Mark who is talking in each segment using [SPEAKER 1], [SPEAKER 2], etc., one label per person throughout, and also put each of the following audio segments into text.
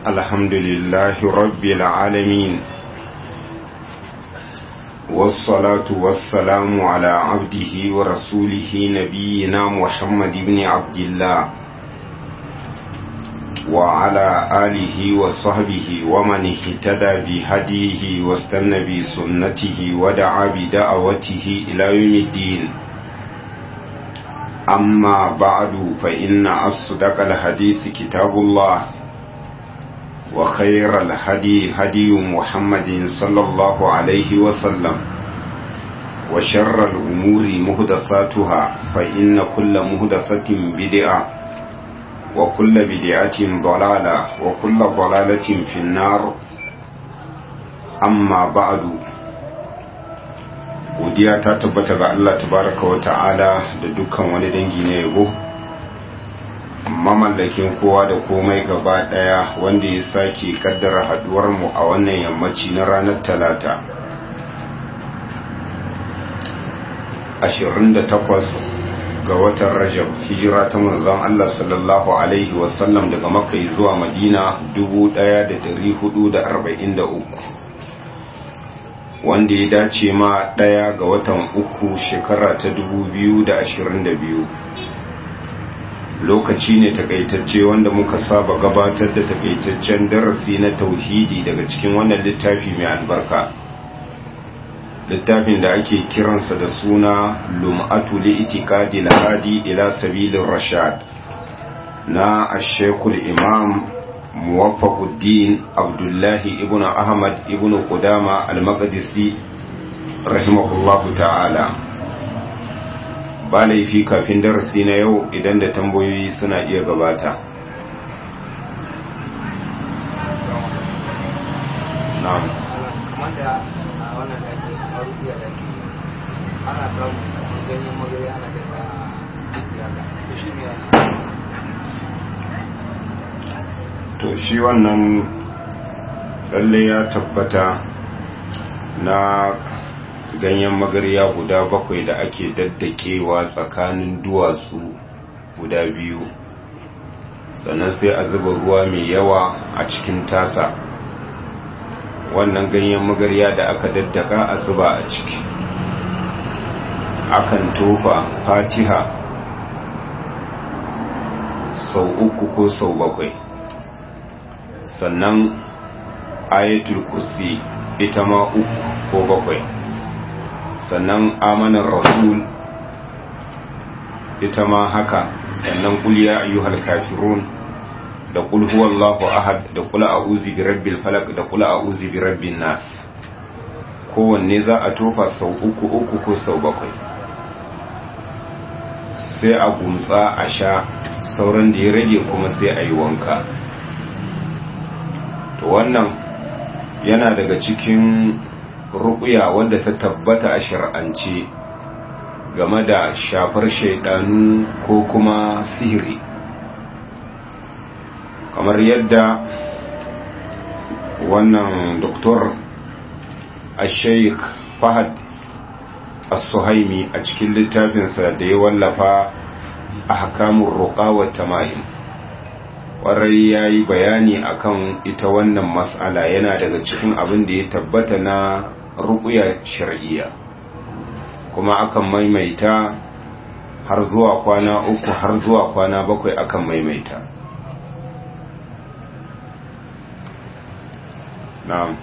[SPEAKER 1] الحمد لله رب العالمين والصلاة والسلام على عبده ورسوله نبينا محمد بن عبد الله وعلى آله وصحبه ومن اهتدى بهديه واستنى بسنته ودعا بدعوته إلى يوم الدين أما بعد فإن أصدق الحديث كتاب الله وخير الهدي هدي محمد صلى الله عليه وسلم وشر الأمور مهدساتها فإن كل مهدسة بدعة وكل بدعة ضلالة وكل ضلالة في النار أما بعد godiya ta tabbata ga Allah tabaraka wa ta'ala da dukkan wani dangi na yabo mamallakin kowa da komai gaba daya wanda ya sake kaddara haduwar mu a wannan yammaci na ranar talata 28 ga watan rajab hijira ta manzon Allah sallallahu alaihi wasallam daga makka zuwa madina 1443 wanda ya dace ma ɗaya ga watan uku shekara ta 2022 lokaci ne takaitacce wanda muka saba gabatar da takaitaccen darasi na tauhidi daga cikin wannan littafi mai albarka littafin da ake kiransa da suna lum'atu li itikadi lahadi ila sabilin rashad na ashekul imam muwaffaquddin abdullahi ibnu ahmad ibnu qudama al-maqdisi rahimahullahu ta'ala ba laifi kafin darasi na yau idan da tambayoyi suna iya gabata na'am
[SPEAKER 2] ana samun ganyen magari ana daga haka to shi ne
[SPEAKER 1] to shi wannan lalle ya tabbata na ganyen magariya guda bakwai da ake daddakewa tsakanin duwatsu guda biyu sannan sai a zuba ruwa mai yawa a cikin tasa wannan ganyen magariya da aka daddaka a zuba a ciki akan tofa fatiha sau uku ko sau bakwai sannan ayatul kursi ita ma uku ko bakwai sannan amanar rasul ita ma haka sannan kuliya ayyuhal kafirun da kul huwallahu ahad da kula a'udhu birabbil falaq da kula a'udhu birabbin nas kowanne za a tofa sau uku uku ko sau bakwai sai a gumtsa a sha sauran da ya rage kuma sai a yi wanka to wannan yana daga cikin ruƙuya wanda ta tabbata a shar'ance game da shafar shaidanu ko kuma sihiri kamar yadda wannan doktor a sheik fahad as-suhaimi a cikin littafinsa da ya wallafa a hakamun roƙa wa tamahim ƙwarai ya yi bayani akan ita wannan matsala yana daga cikin abin da ya tabbata na ruƙuya shari'iyya kuma akan maimaita har zuwa kwana uku har zuwa kwana bakwai akan maimaita na'am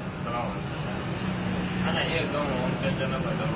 [SPEAKER 2] ana iya gama wankan da na badar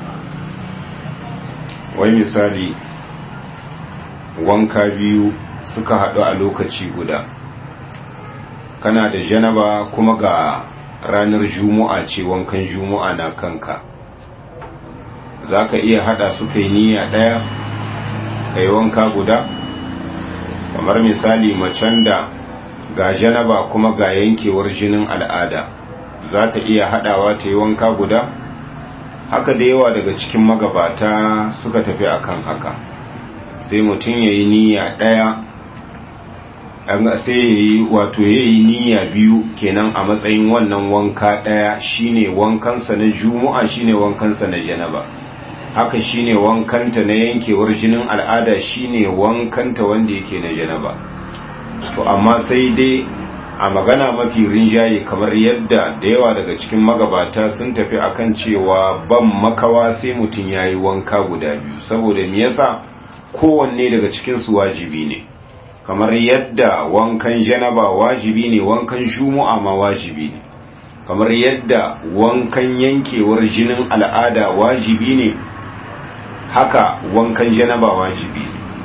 [SPEAKER 1] wai misali wanka biyu suka haɗu a lokaci guda kana da janaba kuma ga ranar juma'a ce wankan juma'a na kanka za ka iya haɗa su kai niyya ɗaya ka yi wanka guda kamar misali macen da ga janaba kuma ga yankewar jinin al'ada za ta iya haɗawa ta yi wanka guda haka da yawa daga cikin magabata suka tafi akan haka sai mutum ya yi niyya ɗaya sai ya yi wato ya yi niyya biyu kenan a matsayin wannan wanka ɗaya shine wankansa na juma'a shine wankansa na janaba haka shine wankanta na yankewar jinin al'ada shine wankanta wanda yake na janaba to amma sai dai a magana mafi rinjaye kamar yadda da yawa daga cikin magabata sun tafi akan cewa ban makawa sai mutum ya yi wanka guda biyu saboda me yasa kowanne daga cikinsu wajibi ne kamar yadda wankan janaba wajibi ne wankan shumu'a ma wajibi ne kamar yadda wankan yankewar jinin al'ada wajibi ne haka wankan janaba wajibi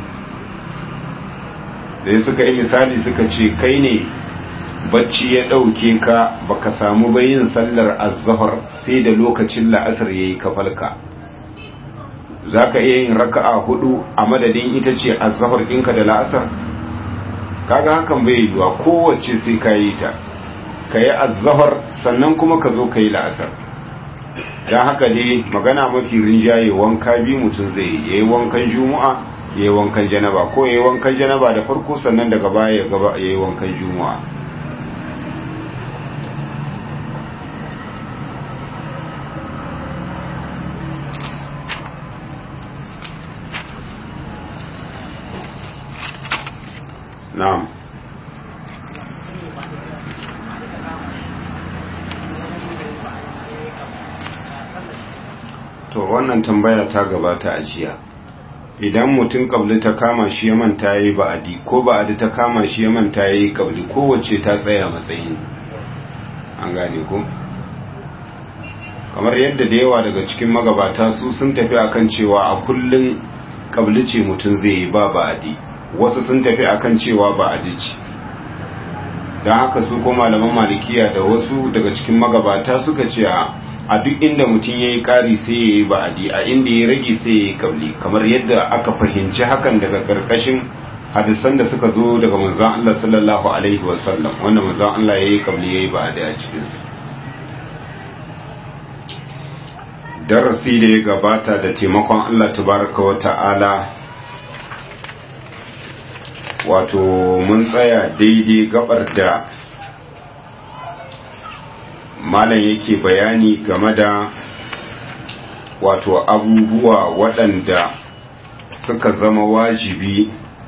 [SPEAKER 1] ne sai suka yi misali suka ce kai ne bacci ya ɗauke ka baka samu bayin sallar azhar sai da lokacin la'asar yayi kafalka zaka iya yin raka'a hudu a madadin ita ce azhar ɗinka da la'asar kaga hakan bai yiwa kowace sai ka yi ta ka yi azhar sannan kuma ka zo ka yi la'asar don haka dai magana mafi rinjaye wanka biyu mutum zai yi yayi wankan juma'a yayi wankan janaba ko yayi wankan janaba da farko sannan daga baya ya yi wankan juma'a na'am to wannan tambaya ta gabata a jiya idan mutum kabli ta kama shi ya manta yayi ba'adi ko ba'adi ta kama shi ya manta yayi kabli kowace ta tsaya matsayin an gane ko kamar yadda da yawa daga cikin magabata su sun tafi akan cewa a kullun kabli ce mutum zai yi ba ba'adi wasu sun tafi akan cewa ba adici don haka su ko malaman malikiya da wasu daga cikin magabata suka ce a duk inda mutum ya yi ƙari sai ya yi ba'adi a inda ya rage sai ya yi kabli kamar yadda aka fahimci hakan daga ƙarƙashin hadisan da suka zo daga manzan Allah sallallahu alaihi wasallam wanda manzan Allah ya yi kabli ya yi ba'adi a cikinsu darasi da ya gabata da taimakon Allah tabaraka wa ta'ala wato mun tsaya daidai gabar da malam yake bayani game da wato abubuwa waɗanda suka zama wajibi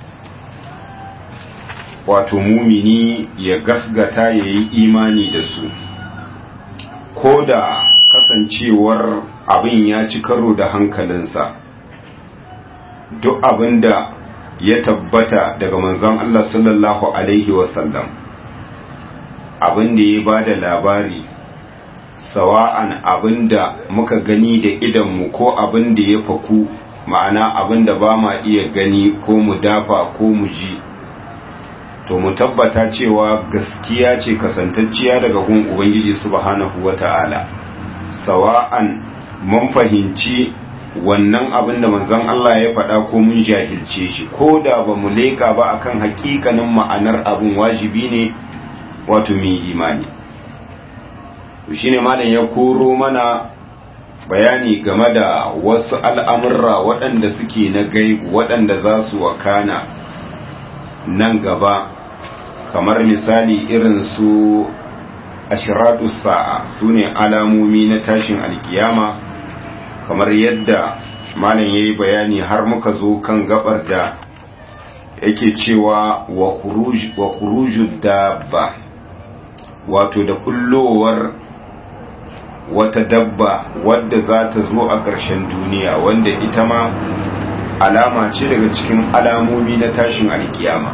[SPEAKER 1] wato mumini ya gasgata ya yi imani da su ko da kasancewar abin ya ci karo da hankalinsa duk abin da ya tabbata daga manzon Allah sallallahu Alaihi wasallam abin da ya ba da labari sawa'an abin da muka gani da idanmu ko abin da ya faku ma'ana abin da ba ma iya gani ko mu dafa ko mu ji to mu tabbata cewa gaskiya ce kasantacciya daga gun ubangiji subhanahu wata'ala sawa'an mun fahimci wannan abin da manzon Allah ya faɗa ko mun jahilce shi ko da ba mu leƙa ba akan hakikanin ma'anar abin wajibi ne wato mai imani shi ne malam ya koro mana bayani game da wasu al'amurra waɗanda suke na gaibu waɗanda za su wakana nan gaba kamar misali irin su ashiratu sa'a su ne alamomi na tashin alkiyama kamar yadda malam ya yi bayani har muka zo kan gabar da yake cewa wa kuruju dabba wato da kullowar wata dabba wadda za ta zo a ƙarshen duniya wanda ita ma alama ce daga cikin alamomi na tashin alkiyama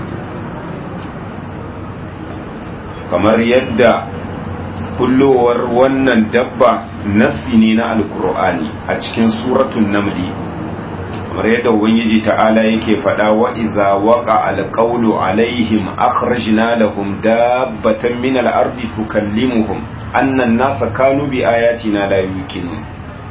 [SPEAKER 1] kamar yadda kullowar wannan dabba nasi ne na alkur'ani a cikin suratun namli kamar yadda ubangiji ta'ala yake faɗa wa iza waqa alqawlu alaihim akhrajna lahum dabbatan min al-ardi tukallimuhum anna an-nasa kanu bi ayatina la yuqinun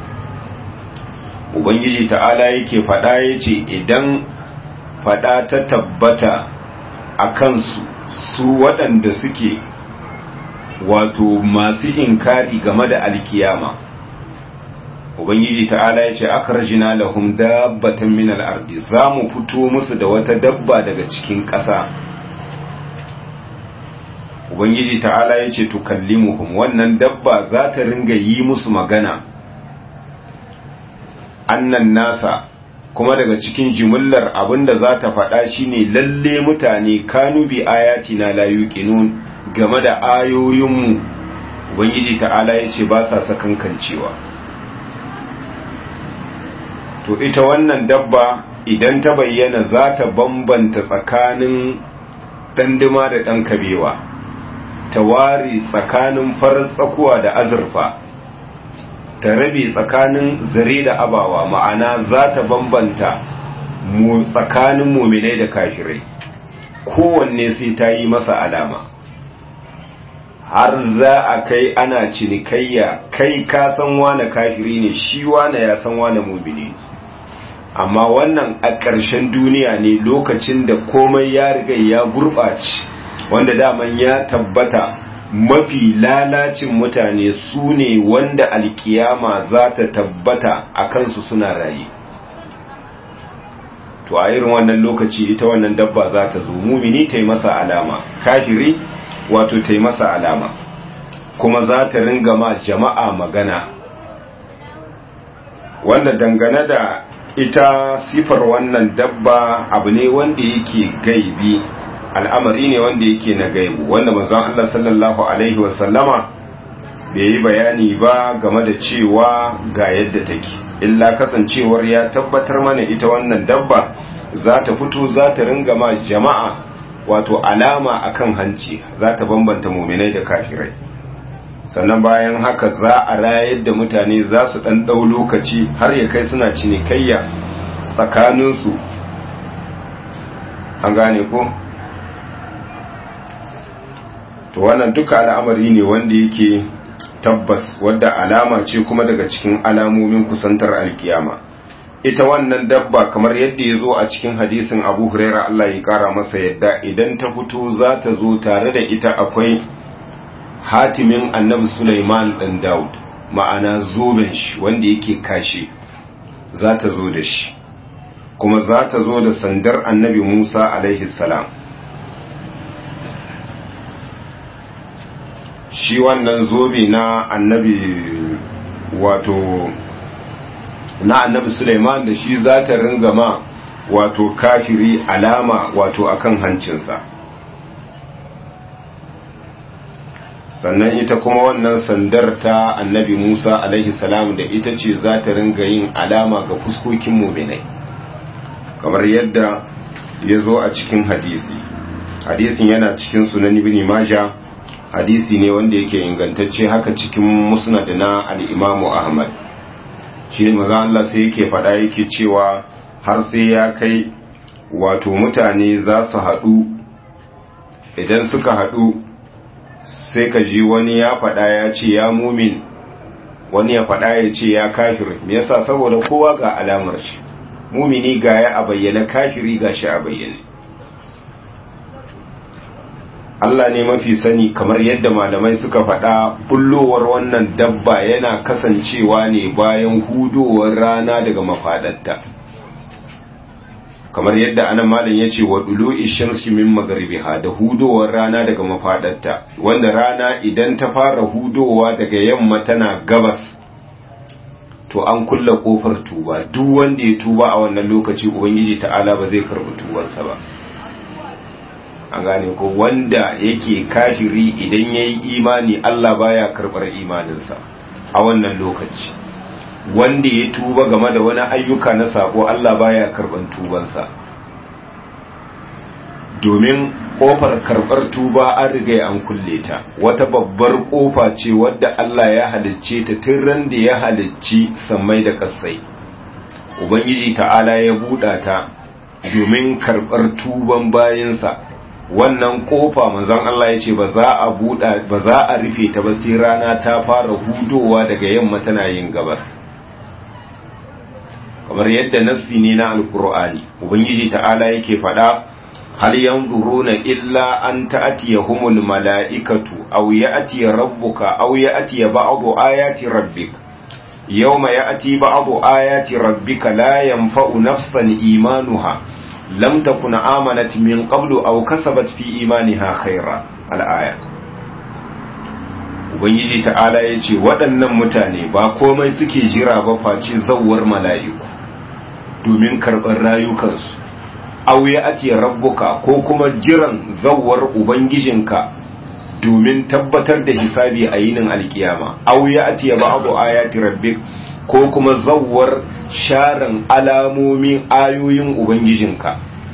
[SPEAKER 1] ubangiji ta'ala yake faɗa yace idan faɗa ta tabbata akan su su waɗanda suke wato masu inkari game da alkiyama ubangiji ta'ala ya ce akarjina lahum dabbatan min al-ardi zamu fito musu da wata dabba daga cikin ƙasa ubangiji ta'ala ya ce tukallimuhum wannan dabba za ta ringa yi musu magana annan nasa kuma daga cikin jimillar abinda za ta faɗa shine lalle mutane kanu bi ayatina la yuqinun game da ayoyinmu ubangiji ta'ala ya ce ba sa sakankancewa to ita wannan dabba idan ta bayyana za ta bambanta tsakanin ɗanduma da ɗan kabewa ta ware tsakanin farar tsakuwa da azurfa ta rabe tsakanin zare da abawa ma'ana za ta bambanta mu tsakanin muminai da kafirai kowanne sai ta yi masa alama har za a kai ana cinikayya kai ka san wane kafiri ne shi wane ya san wane mumini amma wannan a ƙarshen duniya ne lokacin da komai ya riga ya gurɓace wanda daman ya tabbata mafi lalacin mutane su ne wanda alkiyama za ta tabbata a kansu suna raye to a irin wannan lokaci ita wannan dabba za ta zo mumini ta yi masa alama kafiri wato ta yi masa alama kuma za ta ringa ma jama'a magana wanda dangane da ita sifar wannan dabba abu ne wanda yake gaibi al'amari ne wanda yake na gaibu wanda manzon Allah sallallahu alaihi wasallama bai yi bayani ba game da cewa ga yadda take illa kasancewar ya tabbatar mana ita wannan dabba za ta fito za ta ringa ma jama'a wato alama akan hanci za ta bambanta muminai da kafirai sannan bayan haka za a rayar da mutane za su ɗan ɗau lokaci har ya kai suna cinikayya tsakaninsu an gane ko to wannan duka al'amari ne wanda yake tabbas wadda alama ce kuma daga cikin alamomin kusantar alkiyama ita wannan dabba kamar yadda ya zo a cikin hadisin abu huraira Allah ya kara masa yadda idan ta fito za ta zo tare da ita akwai hatimin annabi Sulaiman ɗan Daud ma'ana zoben shi wanda yake kashe za ta zo da shi kuma za ta zo da sandar annabi Musa alaihi salam shi wannan zobe na annabi wato na annabi Sulaiman da shi za ta ringa ma wato kafiri alama wato akan hancinsa sannan ita kuma wannan sandar ta annabi Musa alaihi salam da ita ce za ta ringa yin alama ga fuskokin muminai kamar yadda ya zo a cikin hadisi hadisin yana cikin sunan ibn majah hadisi ne wanda yake ingantacce haka cikin musnad na al-imamu ahmad shi ne maza Allah sai yake faɗa yake cewa har sai ya kai wato mutane za su haɗu idan suka haɗu sai ka ji wani ya faɗa ya ce ya mumin wani ya faɗa ya ce ya kafir me yasa saboda kowa ga alamar shi mumini ga ya a bayyana kafiri ga shi a bayyane Allah ne mafi sani kamar yadda malamai suka faɗa bullowar wannan dabba yana kasancewa ne bayan hudowar rana daga mafaɗatta kamar yadda anan malam ya ce wa dulu ishamsi min magribiha da hudowar rana daga mafaɗatta wanda rana idan ta fara hudowa daga yamma tana gabas to an kulla kofar tuba duk wanda ya tuba a wannan lokaci ubangiji ta'ala ba zai karɓi tubarsa ba an gane ko wanda yake kafiri idan ya yi imani Allah baya karɓar imaninsa a wannan lokaci wanda ya tuba game da wani ayyuka na sako Allah baya karɓar tubansa domin ƙofar karɓar tuba an riga an kulle ta wata babbar ƙofa ce wadda Allah ya halicce ta tun ran da ya halicci sammai da ƙasai ubangiji ta'ala ya buɗa ta domin karɓar tuban bayansa wannan kofa manzon Allah ya ce ba za a buɗa ba za a rufe ta ba sai rana ta fara hudowa daga yamma tana yin gabas kamar yadda nassi ne na alkur'ani ubangiji ta'ala yake faɗa hal yanzuruna illa an ta'tiyahumul mala'ikatu aw ya'ti rabbuka aw ya'ti ba'du ayati rabbik yawma ya'ti ba'du ayati rabbika la yanfa'u nafsan imanuha lam takun amanat min qablu aw kasabat fi imaniha khaira al-aya ubangiji ta'ala yace waɗannan mutane ba komai suke jira ba face zawwar mala'iku domin karɓar rayukansu aw ya ati rabbuka ko kuma jiran zawwar ubangijinka domin tabbatar da hisabi a yinin alkiyama aw ya'ti ba'du ayati rabbik ko kuma zawwar sharan alamomin ayoyin ubangijinka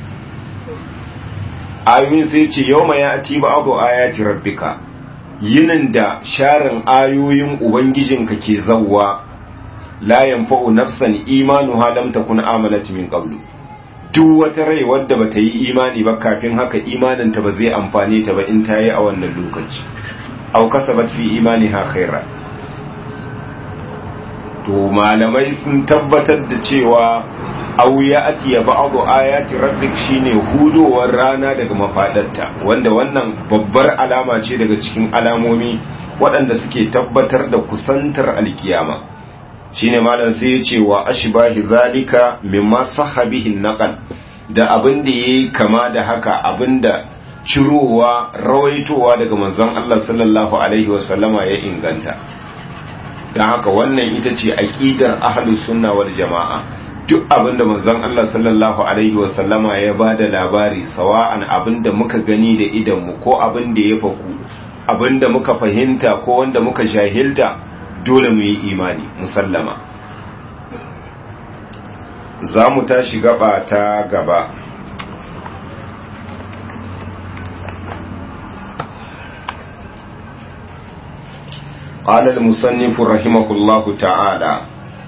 [SPEAKER 1] ayoyin sai ce yawma ya'ti ba'du ayati rabbika yinin da sharan ayoyin ubangijinka ke zawwa la yanfa'u nafsan imanuha lam takun amalat min qablu duk wata rai wadda bata yi imani ba kafin haka imaninta ba zai amfane ta ba in ta yi a wannan lokaci aw kasabat fi imaniha khaira to malamai sun tabbatar da cewa aw ya'ti ya ba'du ayati rabbik shine hudowar rana daga mafadarta wanda wannan babbar alama ce daga cikin alamomi waɗanda suke tabbatar da kusantar alkiyama shine malam sai ya ce wa ashbahi zalika mimma sahabihi naqal da abin da yayi kama da haka abinda cirowa rawaitowa daga manzon Allah sallallahu alaihi wa sallama ya inganta dan haka wannan ita ce aqidar ahlus sunna wal jamaa duk abinda manzon Allah sallallahu alaihi wa sallama ya bada labari sawa'an abinda muka gani da idan mu ko abinda ya faku abinda muka fahimta ko wanda muka jahilta dole mu yi imani musallama za mu tashi gaba ta gaba قال المصنف رحمه الله تعالى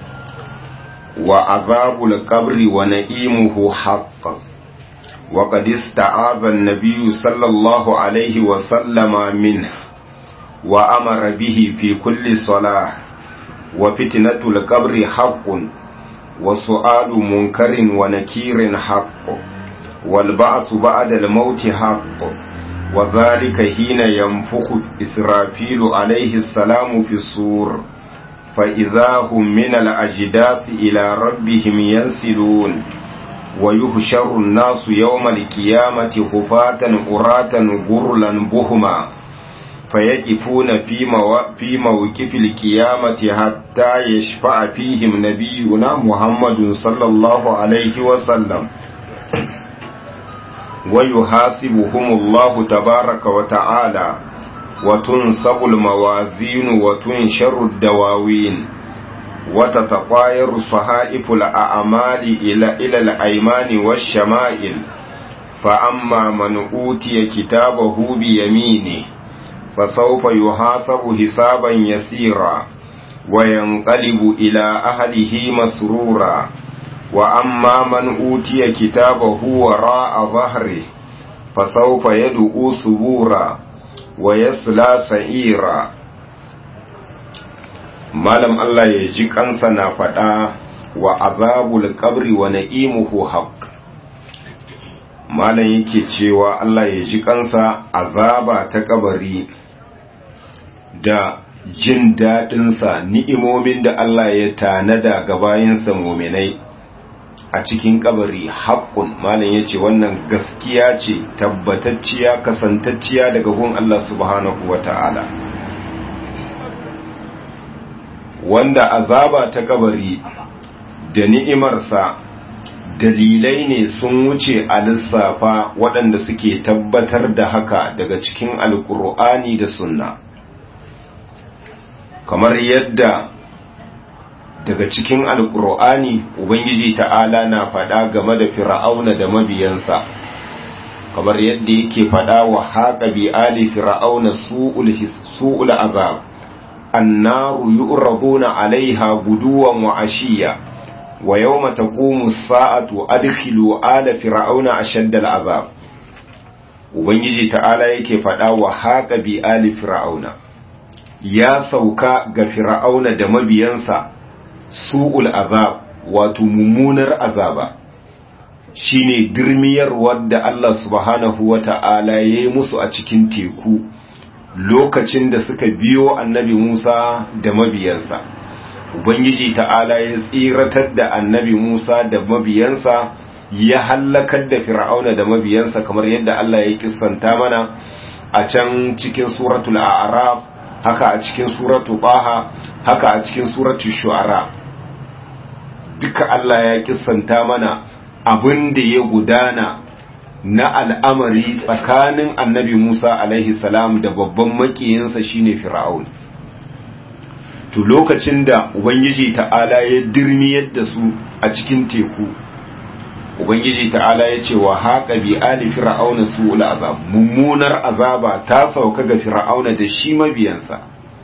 [SPEAKER 1] وعذاب القبر ونئيمه حق وقد استعاذ النبي صلى الله عليه وسلم منه وأمر به في كل صلاة وفتنة القبر حق وسؤال منكر ونكير حق والبعث بعد الموت حق وذلك حين ينفخ إسرافيل عليه السلام في الصور فإذا هم من الأجداث إلى ربهم ينسلون ويهشر الناس يوم القيامة خفاة أراة غرلا بهما فيقفون في, مو... في موقف القيامة حتى يشفع فيهم نبينا محمد صلى الله عليه وسلم ويحاسبهم الله تبارك وتعالى وتنصب الموازين وتنشر الدواوين وتتطاير صحائف الأعمال إلى, إلى الأيمان والشمائل فأما من أوتي كتابه بيمينه فسوف يحاسب حسابا يسيرا وينقلب إلى أهله مسرورا وأما من أوتي كتابه وراء ظهره فسوف يدعو ثبورا ويصلى سعيرا malam Allah ya ji kansa na faɗa wa azabul qabri wa na'imuhu haqq malam yake cewa Allah ya ji kansa azaba ta kabari da jin daɗinsa ni'imomin da Allah ya tanada ga bayinsa muminai a cikin kabari haƙƙun malam ya ce wannan gaskiya ce tabbatacciya kasantacciya daga gun Allah subhanahu wa ta'ala wanda azaba ta kabari da ni'imarsa dalilai ne sun wuce a lissafa waɗanda suke tabbatar da haka daga cikin alkur'ani da sunna kamar yadda daga cikin alkur'ani ubangiji ta'ala na faɗa game da fir'auna da mabiyansa kamar yadda yake faɗa wa haƙa bi ali fir'auna su'ul azab annaru yu'raduna alaiha guduwan wa ashiya wa yawma taqumu as-sa'atu adkhilu ala fir'auna ashadda al-azab ubangiji ta'ala yake faɗa wa haƙa bi ali fir'auna ya sauka ga fir'auna da mabiyansa su'ul azab wato mummunar azaba shine girmiyar wadda Allah subhanahu wata'ala ya yi musu a cikin teku lokacin da suka biyo annabi Musa da mabiyansa ubangiji ta'ala ya tsiratar da annabi Musa da mabiyansa ya hallakar da fir'auna da mabiyansa kamar yadda Allah ya kissanta mana a can cikin suratul a'raf haka a cikin suratul baha haka a cikin suratul shu'ara duka Allah ya kissanta mana abin da ya gudana na al'amari tsakanin annabi Musa alaihi salam da babban makiyinsa shine Fir'aun. To lokacin da Ubangiji ta'ala ya dirmiyar da su a cikin teku, Ubangiji ta'ala ya ce wa haƙa bi ali Fir'auna su azab, mummunar azaba ta sauka ga Fir'auna da shi mabiyansa.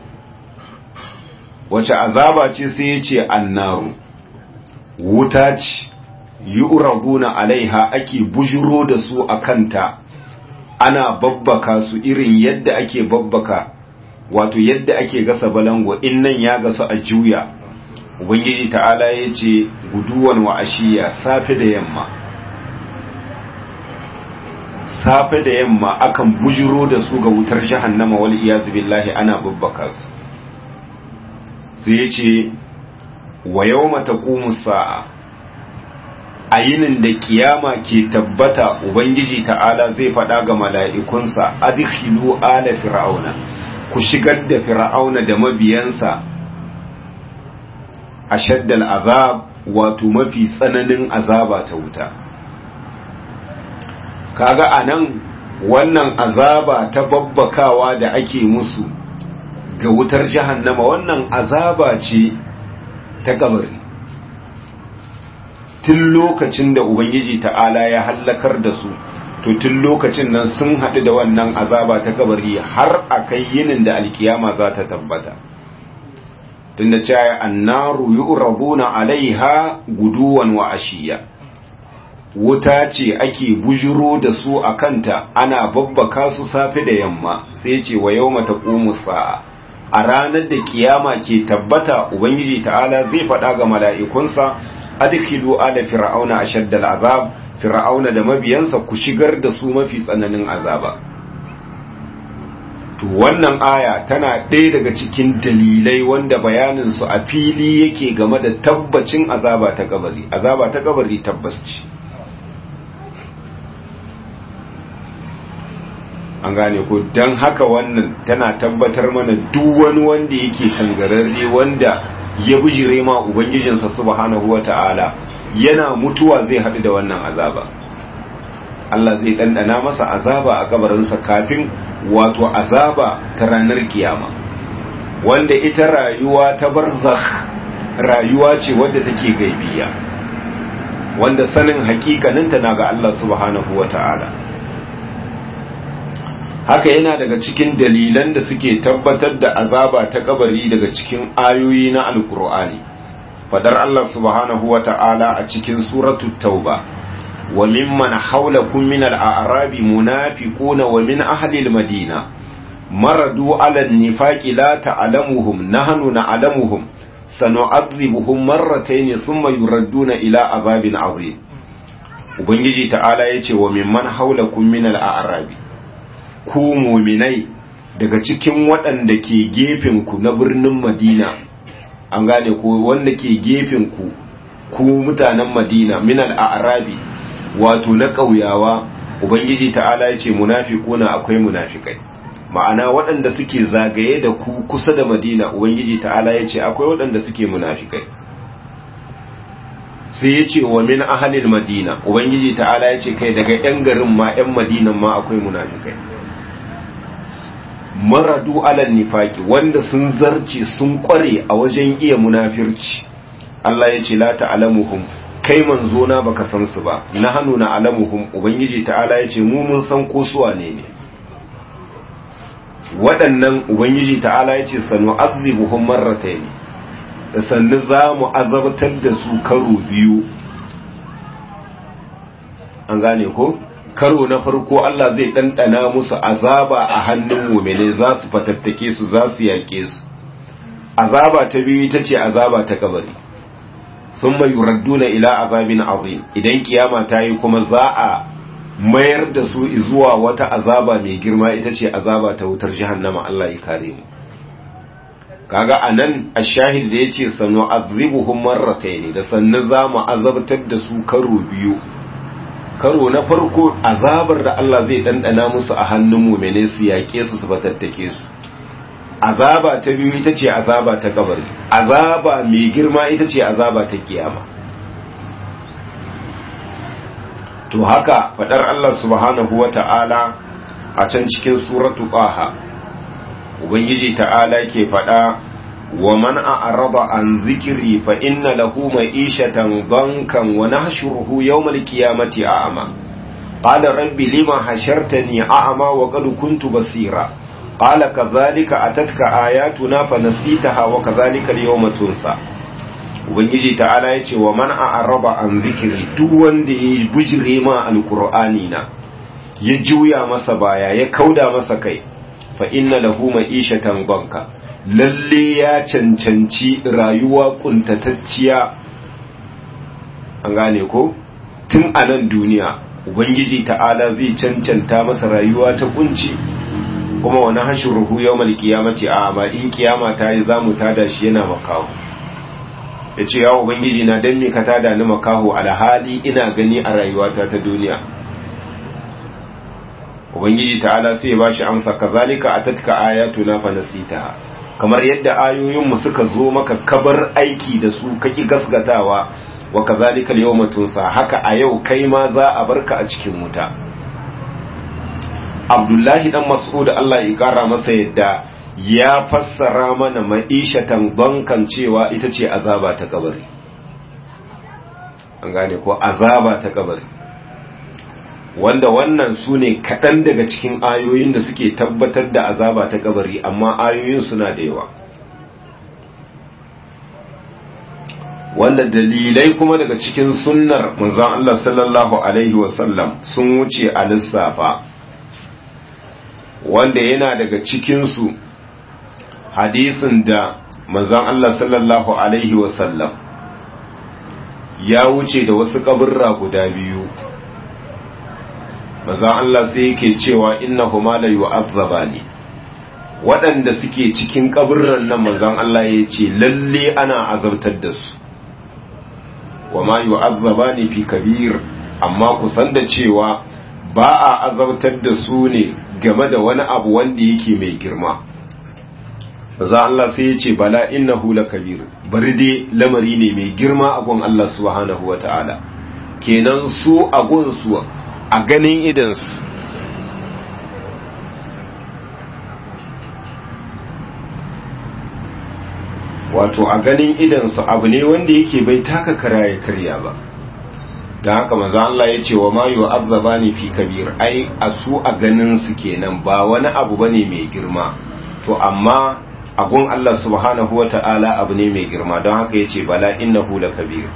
[SPEAKER 1] Wace azaba ce sai ya ce annaru, wuta ce. yu'raduna alaiha ake bujuro da su a kanta ana babbaka su irin yadda ake babbaka wato yadda ake gasa balango in nan ya gasu a juya ubangiji ta'ala ya ce guduwan wa ashiya safe da yamma safe da yamma akan bujuro da su ga wutar jahannama wal iyazu billahi ana babbaka su sai ya ce wa yawma taqumu sa'a a yinin da kiyama ke tabbata ubangiji ta'ala zai faɗa ga mala'ikunsa adkhilu ala fir'auna ku shigar da fir'auna da mabiyansa ashaddal azab wato mafi tsananin azaba ta wuta kaga anan wannan azaba ta babbakawa da ake musu ga wutar jahannama wannan azaba ce ta kabari tun lokacin da Ubangiji ta'ala ya hallakar da su to tun lokacin nan sun haɗu da wannan azaba ta kabari har a kai yinin da alkiyama za ta tabbata tun da cewa annaru yu'raduna alaiha guduwan wa ashiya wuta ce ake bujiro da su a kanta ana babbaka su safe da yamma sai ce wa yau mata sa'a a ranar da kiyama ke tabbata ubangiji ta'ala zai faɗa ga mala'ikunsa adkhilu ala fir'auna ashaddal azab fir'auna da mabiyansa ku shigar da su mafi tsananin azaba to wannan aya tana ɗaya daga cikin dalilai wanda bayanin su a fili yake game da tabbacin azaba ta kabari azaba ta kabari tabbas ce an gane ko dan haka wannan tana tabbatar mana duk wani wanda yake kangararre wanda ya bijire ma ubangijinsa subhanahu wata'ala yana mutuwa zai haɗu da wannan azaba Allah zai ɗanɗana masa azaba a kabarinsa kafin wato azaba ta ranar kiyama wanda ita rayuwa ta barzakh rayuwa ce wadda take gaibiya wanda sanin hakikaninta na ga Allah subhanahu wata'ala haka yana daga cikin dalilan da suke tabbatar da azaba ta kabari daga cikin ayoyi na alkur'ani fadar Allah subhanahu wa ta'ala a cikin suratul tauba wa mimman haulakum min al-a'rabi munafiquna wa min ahli al-madina maradu ala an-nifaqi la ta'lamuhum nahnu na'lamuhum sanu'adhibuhum marratayn thumma yuradduna ila azabin azim ubangiji ta'ala yace wa mimman haulakum min al-a'rabi ku muminai daga cikin waɗanda ke gefinku na birnin madina an gane ko wanda ke gefinku ku mutanen madina minal arabi wato na ƙauyawa ubangiji ta'ala ya ce munafikuna akwai munafikai ma'ana waɗanda suke zagaye da ku kusa da madina ubangiji ta'ala ya ce akwai waɗanda suke munafikai sai ya ce wa min ahalil madina ubangiji ta'ala ya ce kai daga 'yan garin ma 'yan madinan ma akwai munafikai maradu alal nifaki wanda sun zarce sun kware a wajen iya munafirci Allah ya ce la ta'lamuhum kai manzo na baka san su ba na hannu na alamuhum ubangiji ta'ala ya ce mu mun san ko su wane ne waɗannan ubangiji ta'ala ya ce sanu azibuhum marratayn da sannu za mu azabtar da su karo biyu an gane ko karo na farko Allah zai ɗanɗana musu azaba a hannun mumene za su fatattake su za su yaƙe su azaba ta biyu ita ce azaba ta kabari sun mai yuradduna ila azabin azim idan kiyama ta yi kuma za a mayar da su zuwa wata azaba mai girma ita ce azaba ta wutar jahannama Allah ya kare mu kaga anan ashahid da yace sanu azibuhum marratayn da sannan za mu azabtar da su karo biyu karo na farko azabar da Allah zai ɗanɗana musu a hannun mumene su yaƙe su su fatattake su azaba ta biyu ita ce azaba ta kabari azaba mai girma ita ce azaba ta kiyama to haka fadar Allah subhanahu wa ta'ala a can cikin suratu ƙaha ubangiji ta'ala ke fada wa man a'rada an zikiri fa inna lahu ma'ishatan dankan wa nahshuruhu yawmal qiyamati a'ma qala rabbi lima hashartani a'ma wa qad kuntu basira qala kadhalika atatka ayatuna fa nasitaha wa kadhalika al-yawma tunsa ubangiji ta'ala ya ce wa man a'raba an zikiri duk wanda ya bujire ma alqur'ani na ya juya masa baya ya kauda masa kai fa inna lahu ma'ishatan banka lalle ya cancanci rayuwa kuntatacciya an gane ko tun a nan duniya ubangiji ta'ala zai cancanta masa rayuwa ta kunci kuma wani hashuruhu yawmal qiyamati a amma in kiyama ta yi zamu tada shi yana makaho ya ce ya ubangiji na don me ka tada ni makaho alhali ina gani a rayuwata ta duniya ubangiji ta'ala sai ya bashi amsa kazalika atatka ayatuna fa nasitaha kamar yadda ayoyinmu suka zo maka kabar aiki da su kaki gasgatawa wa kazalika al tunsa haka a yau kai ma za a barka a cikin wuta abdullahi dan mas'ud Allah ya kara masa yadda ya fassara mana ma'ishatan bankan cewa ita ce azaba ta kabari an gane ko azaba ta kabari wanda wannan su ne kaɗan daga cikin ayoyin da suke tabbatar da azaba ta kabari amma ayoyin suna da yawa wanda dalilai kuma daga cikin sunnar manzon Allah sallallahu alaihi wasallam sun wuce a lissafa wanda yana daga cikinsu hadisin da manzon Allah sallallahu alaihi wasallam ya wuce da wasu kaburra guda biyu manzon Allah sai yake cewa innahuma la yu'azzabani waɗanda suke cikin kaburran nan manzon Allah ya ce lalle ana azabtar da su wa ma yu'azzabani fi kabir amma ku san da cewa ba a azabtar da su ne game da wani abu wanda yake mai girma za Allah sai ya ce bala innahu lakabir bari dai lamari ne mai girma a gun Allah subhanahu wata'ala kenan su a gun su a ganin idan su wato a ganin idan su abu ne wanda yake bai taka kara ya karya ba da haka maza Allah ya ce wa ma yi wa ni fi kabir ai a su a ganin su kenan ba wani abu bane mai girma to amma agun Allah subhanahu wata'ala abu ne mai girma don haka ya ce bala innahu la kabir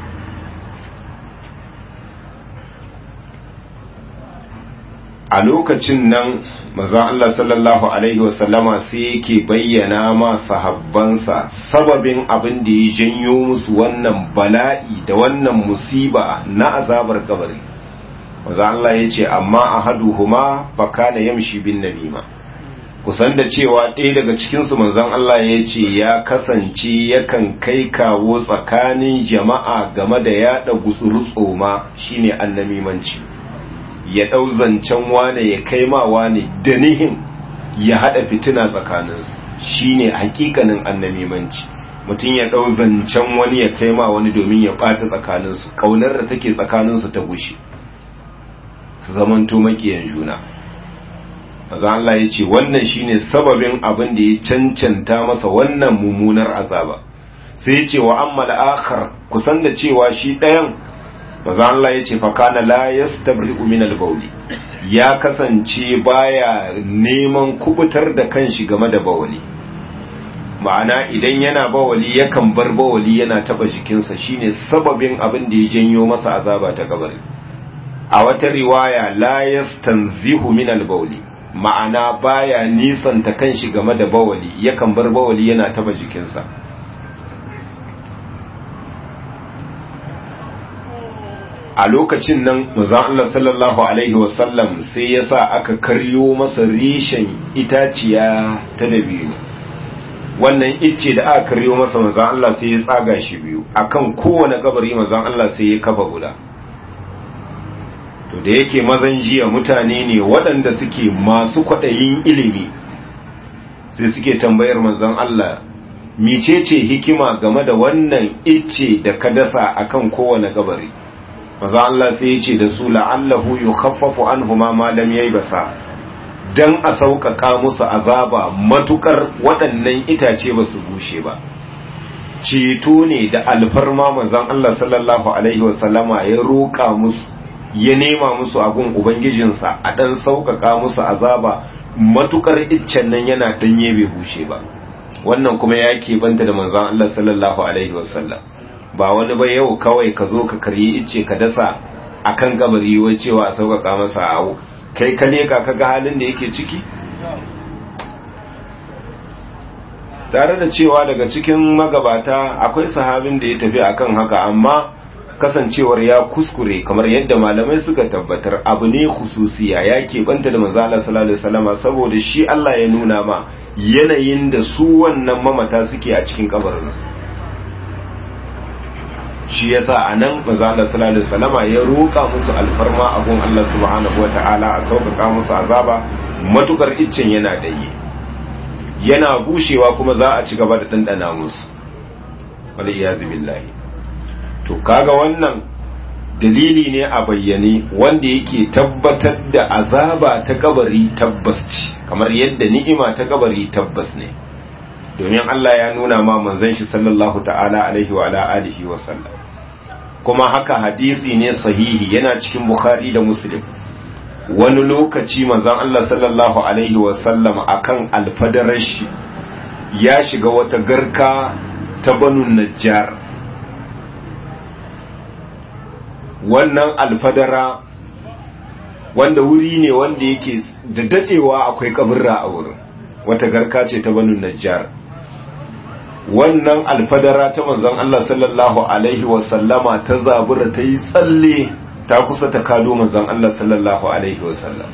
[SPEAKER 1] a lokacin nan mazan Allah sallallahu Alaihi wasallama sai yake bayyana ma sahabbansa sababin abin da ya janyo musu wannan bala'i da wannan musiba na azabar kabari mazan Allah ya ce amma a haduhuma baka na yamshi bin namima kusan da cewa ɗaya daga cikinsu manzan Allah ya ce ya kasance yakan kai kawo tsakanin jama'a game da yaɗa gutsuru tsoma shine annamimanci ya ɗau zancen wane ya kai ma wane da nihin ya haɗa fitina tsakaninsu shine hakikanin annamimanci mutum ya ɗau zancen wani ya kai ma wani domin ya ɓata tsakaninsu ƙaunar da take tsakaninsu ta gushe su zamanto makiyan juna maza Allah ya ce wannan shine sababin abin da ya cancanta masa wannan mummunar azaba sai ya ce wa amma akhar kusan da cewa shi ɗayan maza Allah ya ce fakana la yastabri'u min al-bawli ya kasance baya neman kubutar da kanshi game da bawali ma'ana idan yana bawali yakan bar bawali yana taba jikinsa shine sababin abin da ya janyo masa azaba ta kabari a wata riwaya la yastanzihu min al-bawli ma'ana baya nisanta kanshi game da bawali yakan bar bawali yana taba jikinsa a lokacin nan manzon Allah sallallahu alaihi wasallam sai ya sa aka karyo masa reshen itaciya ta dabino wannan icce da aka karyo masa manzon Allah sai ya tsaga shi biyu akan kowane kabari manzon Allah sai ya kafa guda to da yake mazan jiya mutane ne waɗanda suke masu kwaɗayin ilimi sai suke tambayar manzon Allah micece hikima game da wannan icce da ka dasa akan kowane kabari maza Allah sai ya ce da su la'allahu yukhaffafu anhuma ma lam yaybasa dan a sauƙaƙa musu azaba matukar waɗannan itace ba su bushe ba ceto ne da alfarma manzon Allah sallallahu alaihi wasallama ya roƙa musu ya nema musu abun ubangijinsa a ɗan sauƙaƙa musu azaba matukar iccen nan yana ɗanye bai bushe ba wannan kuma ya keɓanta da manzon Allah sallallahu alaihi wasallam ba wani ba yau kawai ka zo ka karyi icce ka dasa akan gabari wai cewa a sauƙaƙa masa awo kai ka leka ka ga halin da yake ciki tare da cewa daga cikin magabata akwai sahabin da ya tafi akan haka amma kasancewar ya kuskure kamar yadda malamai suka tabbatar abu ne khususiya ya keɓanta da manzo Allah sallallahu alaihi wasallam saboda shi Allah ya nuna ma yanayin da su wannan mamata suke a cikin kabarinsu shi yasa anan manzo Allah sallallahu alaihi wasallam ya roƙa musu alfarma abun Allah subhanahu wataala a sauƙaƙa musu azaba matukar iccen yana daye yana bushewa kuma za a ci gaba da dandana musu wal iyazu billahi to kaga wannan dalili ne a bayyane wanda yake tabbatar da azaba ta kabari tabbas ce kamar yadda ni'ima ta kabari tabbas ne domin Allah ya nuna ma manzon shi sallallahu ta'ala alaihi wa ala alihi wa sallam kuma haka hadisi ne sahihi yana cikin bukhari da muslim wani lokaci manzon Allah sallallahu alaihi wa sallam akan alfadarar shi ya shiga wata garka ta banu najjar wannan alfadara wanda wuri ne wanda yake da dadewa akwai kaburra a wurin wata garka ce ta banu najjar wannan alfadara ta manzon Allah sallallahu alaihi wasallama ta zabura ta yi tsalle ta kusa ta kado manzon Allah sallallahu alaihi wasallam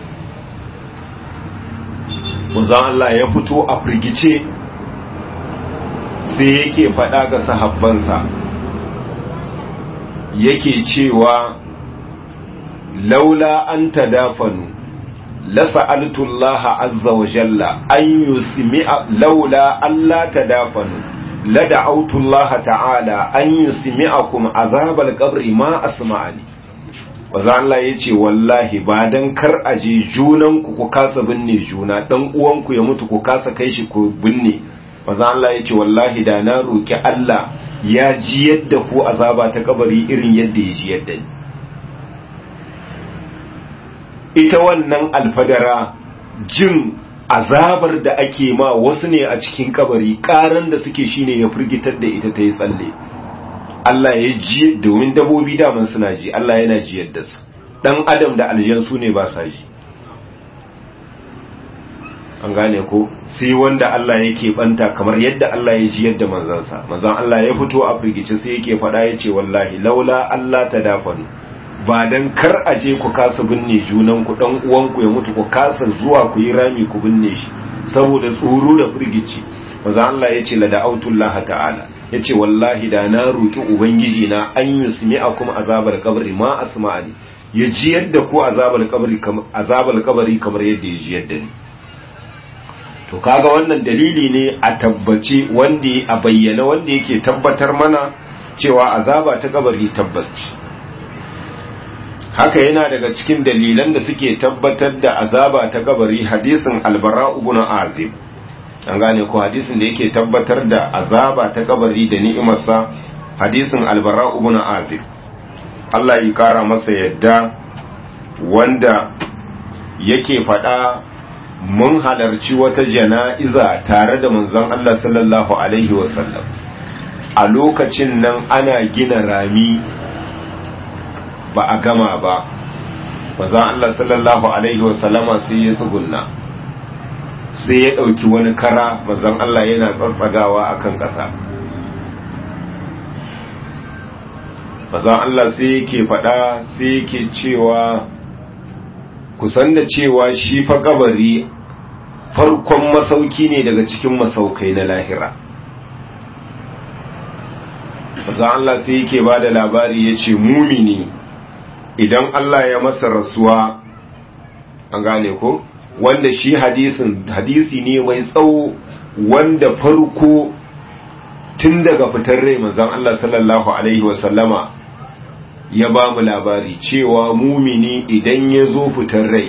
[SPEAKER 1] manzon Allah ya fito a firgice sai yake faɗa ga sahabbansa yake cewa laula an tadafanu لسألت الله عز وجل أن يسمع لولا ألا تدافنوا لدعوت الله تعالى أن يسمعكم عذاب القبر ما أسمعني Waza Allah ya ce wallahi ba don kar a je junanku ku kasa binne juna dan uwanku ya mutu ku kasa kai shi ku binne Waza Allah ya ce wallahi da na roki Allah ya ji yadda ku azaba ta kabari irin yadda ya ji yadda ni ita wannan alfadara jin azabar da ake ma wasu ne a cikin kabari karan da suke shine ya firgitar da ita ta yi tsalle Allah ya ji domin dabobi daman suna ji Allah yana ji yadda su dan adam da aljan su ne ba sa ji an gane ko sai wanda Allah yake banta kamar yadda Allah ya ji yadda manzansa manzan Allah ya fito a firgice sai yake faɗa ya ce wallahi laula Allah ta dafanu ba dan kar a je ku kasa binne junan ku dan uwanku ya mutu ku kasa zuwa ku yi rami ku binne shi saboda tsoro da firgici maza Allah ya ce la da'autullah ta'ala ya ce wallahi da na roki ubangiji na an yusmi akum azabar kabri ma asma'ani ya ji yadda ku azabar kabri azabar kabri kamar yadda ya ji yadda ni to kaga wannan dalili ne a tabbace wanda a bayyana wanda yake tabbatar mana cewa azaba ta kabari tabbas ce haka yana daga cikin dalilan da suke tabbatar da azaba ta kabari hadisin albara ibn azib an gane ko hadisin da yake tabbatar da azaba ta kabari da ni'imarsa hadisin albara ibn azib Allah ya kara masa yadda wanda yake faɗa mun halarci wata jana'iza tare da manzon Allah sallallahu alaihi wasallam a lokacin nan ana gina rami ba a gama ba manzon Allah sallallahu alaihi wasallama sai ya tsugunna sai ya ɗauki wani kara manzon Allah yana tsatsagawa akan ƙasa manzon Allah sai yake faɗa sai yake cewa kusan da cewa shi fa kabari farkon masauki ne daga cikin masaukai na lahira manzon Allah sai yake ba da labari ya ce mumini idan Allah ya masa rasuwa an gane ko wanda shi hadisin hadisi ne mai tsawo wanda farko tun daga fitar rai manzon Allah sallallahu alaihi wasallama ya ba mu labari cewa mumini idan ya zo fitar rai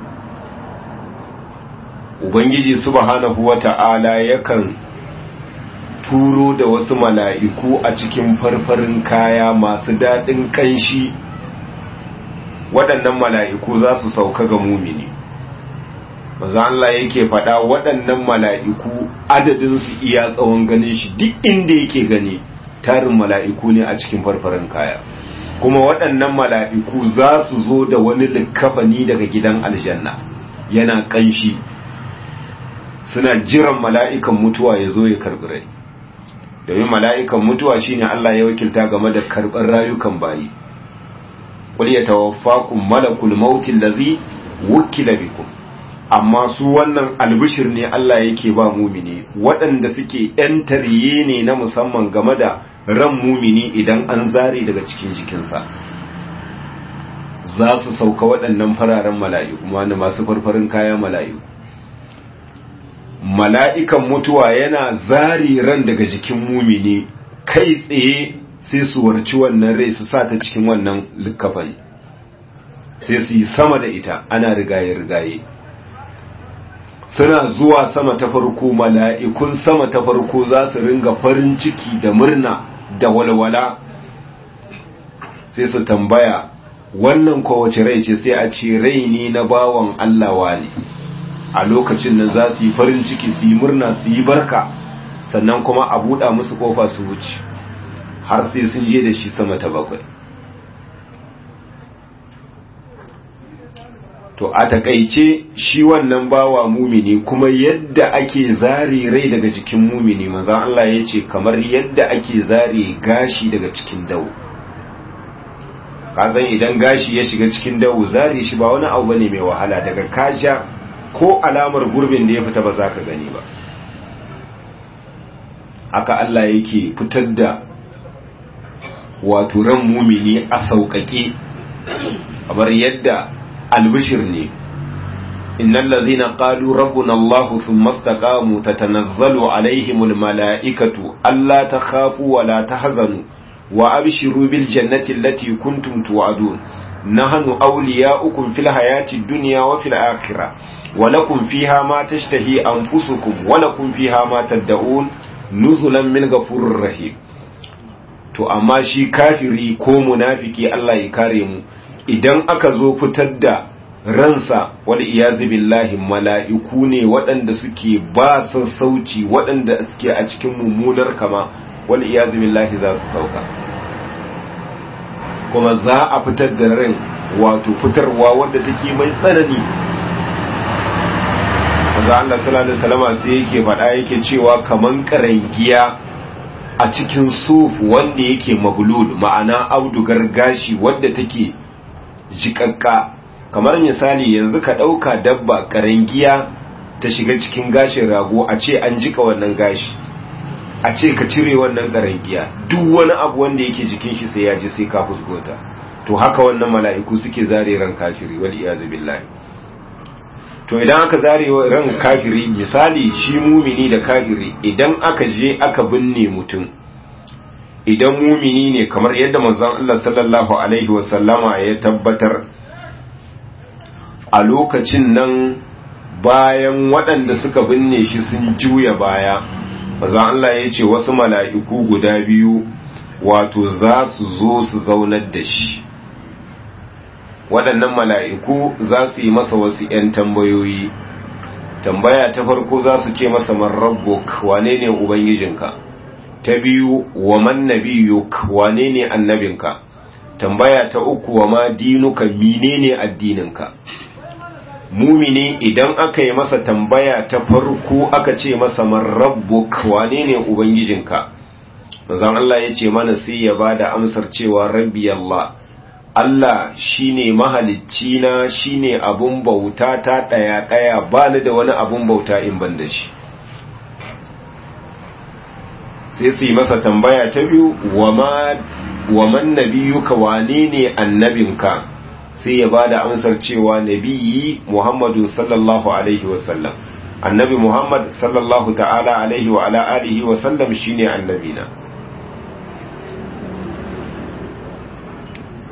[SPEAKER 1] ubangiji subhanahu wata'ala yakan turo da wasu mala'iku a cikin farfarin kaya masu daɗin ƙanshi waɗannan mala'iku za su sauka ga mumini maza Allah yake faɗa waɗannan mala'iku adadinsu iya tsawon ganin shi duk inda yake gani tarin mala'iku ne a cikin farfarin kaya kuma waɗannan mala'iku za su zo da wani likafani daga gidan aljanna yana ƙanshi suna jiran mala'ikan mutuwa ya zo ya karɓi rai domin mala'ikan mutuwa shine Allah ya wakilta game da karɓar rayukan bayi qul yatawaffakum malakul maut allazi wukila bikum amma su wannan albishir ne Allah yake ba mumini waɗanda suke ‘yan tariye ne na musamman game da ran mumini idan an zare daga cikin jikinsa za su sauka waɗannan fararen mala'iku wani masu farfarin kaya mala'iku mala'ikan mutuwa yana zari ran daga jikin mumini kai tsaye sai su warci wannan rai su sa ta cikin wannan likafani sai su yi sama da ita ana rigaye-rigaye suna zuwa sama ta farko mala'ikun sama ta farko za su ringa farin ciki da murna da walwala sai su tambaya wannan kowace rai ce sai a ce rai ne na bawan Allah wani a lokacin nan za su yi farin ciki su yi murna su yi barka sannan kuma a buɗa musu ƙofa su wuce har sai sun je da shi sama ta bakwai to a takaice shi wannan bawa mumini kuma yadda ake zare rai daga jikin mumini manzan Allah ya ce kamar yadda ake zare gashi daga cikin dawo kazan idan gashi ya shiga cikin dawo zare shi ba wani abu bane mai wahala daga kaja ko alamar gurbin da ya fita ba za ka gani ba haka Allah yake fitar da wato ran mumini a sauƙaƙe kamar yadda albishir ne innal ladhina qalu rabbuna allah thumma istaqamu tatanazzalu alaihimul malaikatu alla takhafu wa la tahzanu wa abshiru bil jannati allati kuntum tu'adun nahnu awliya'ukum fil hayati dunya wa fil akhirah wa lakum fiha ma tashtahi anfusukum wa lakum fiha ma tad'un nuzulan min ghafurir rahim to amma shi kafiri ko munafiki Allah ya kare mu idan aka zo fitar da ransa wal iyazu billahi mala'iku ne waɗanda suke ba sassauci waɗanda suke a cikin mummunar kama wal iyazu billahi za su sauka kuma za a fitar da ran wato fitarwa wadda take mai tsanani Maza Allah sallallahu alaihi wasallam sai yake faɗa yake cewa kaman karangiya a cikin suf wanda yake maglul ma'ana audugar gashi wadda take jikakka kamar misali yanzu ka ɗauka dabba karangiya ta shiga cikin gashin rago a ce an jika wannan gashi a ce ka cire wannan karangiya duk wani abu wanda yake jikin shi sai ya ji sai ka fusgota to haka wannan mala'iku suke zare ran kafiri wal iyazu billahi to idan aka zare ran kafiri misali shi mumini da kafiri idan aka je aka binne mutum idan mumini ne kamar yadda manzon Allah sallallahu alaihi wasallama ya tabbatar a lokacin nan bayan waɗanda suka binne shi sun juya baya manzon Allah ya ce wasu mala'iku guda biyu wato za su zo su zaunar da shi waɗannan mala'iku za su yi masa wasu ‘yan tambayoyi tambaya ta farko za su ce masa marrabbuk wane ne ubangijinka ta biyu wa man nabiyuk wane ne annabinka tambaya ta uku wa ma dinuka menene addininka mumini idan aka yi masa tambaya ta farko aka ce masa marrabbuk wane ne ubangijinka manzon Allah ya ce mana sai ya bada amsar cewa rabbi Allah Allah shine mahalicci na shine abun bauta ta daya daya ba ni da wani abun bauta in ban da shi sai su yi masa tambaya ta biyu wa man nabiyuka wane ne annabinka sai ya bada amsar cewa nabiyyi Muhammadu sallallahu alaihi wasallam annabi Muhammad sallallahu ta'ala alaihi wa ala alihi wa sallam shine annabina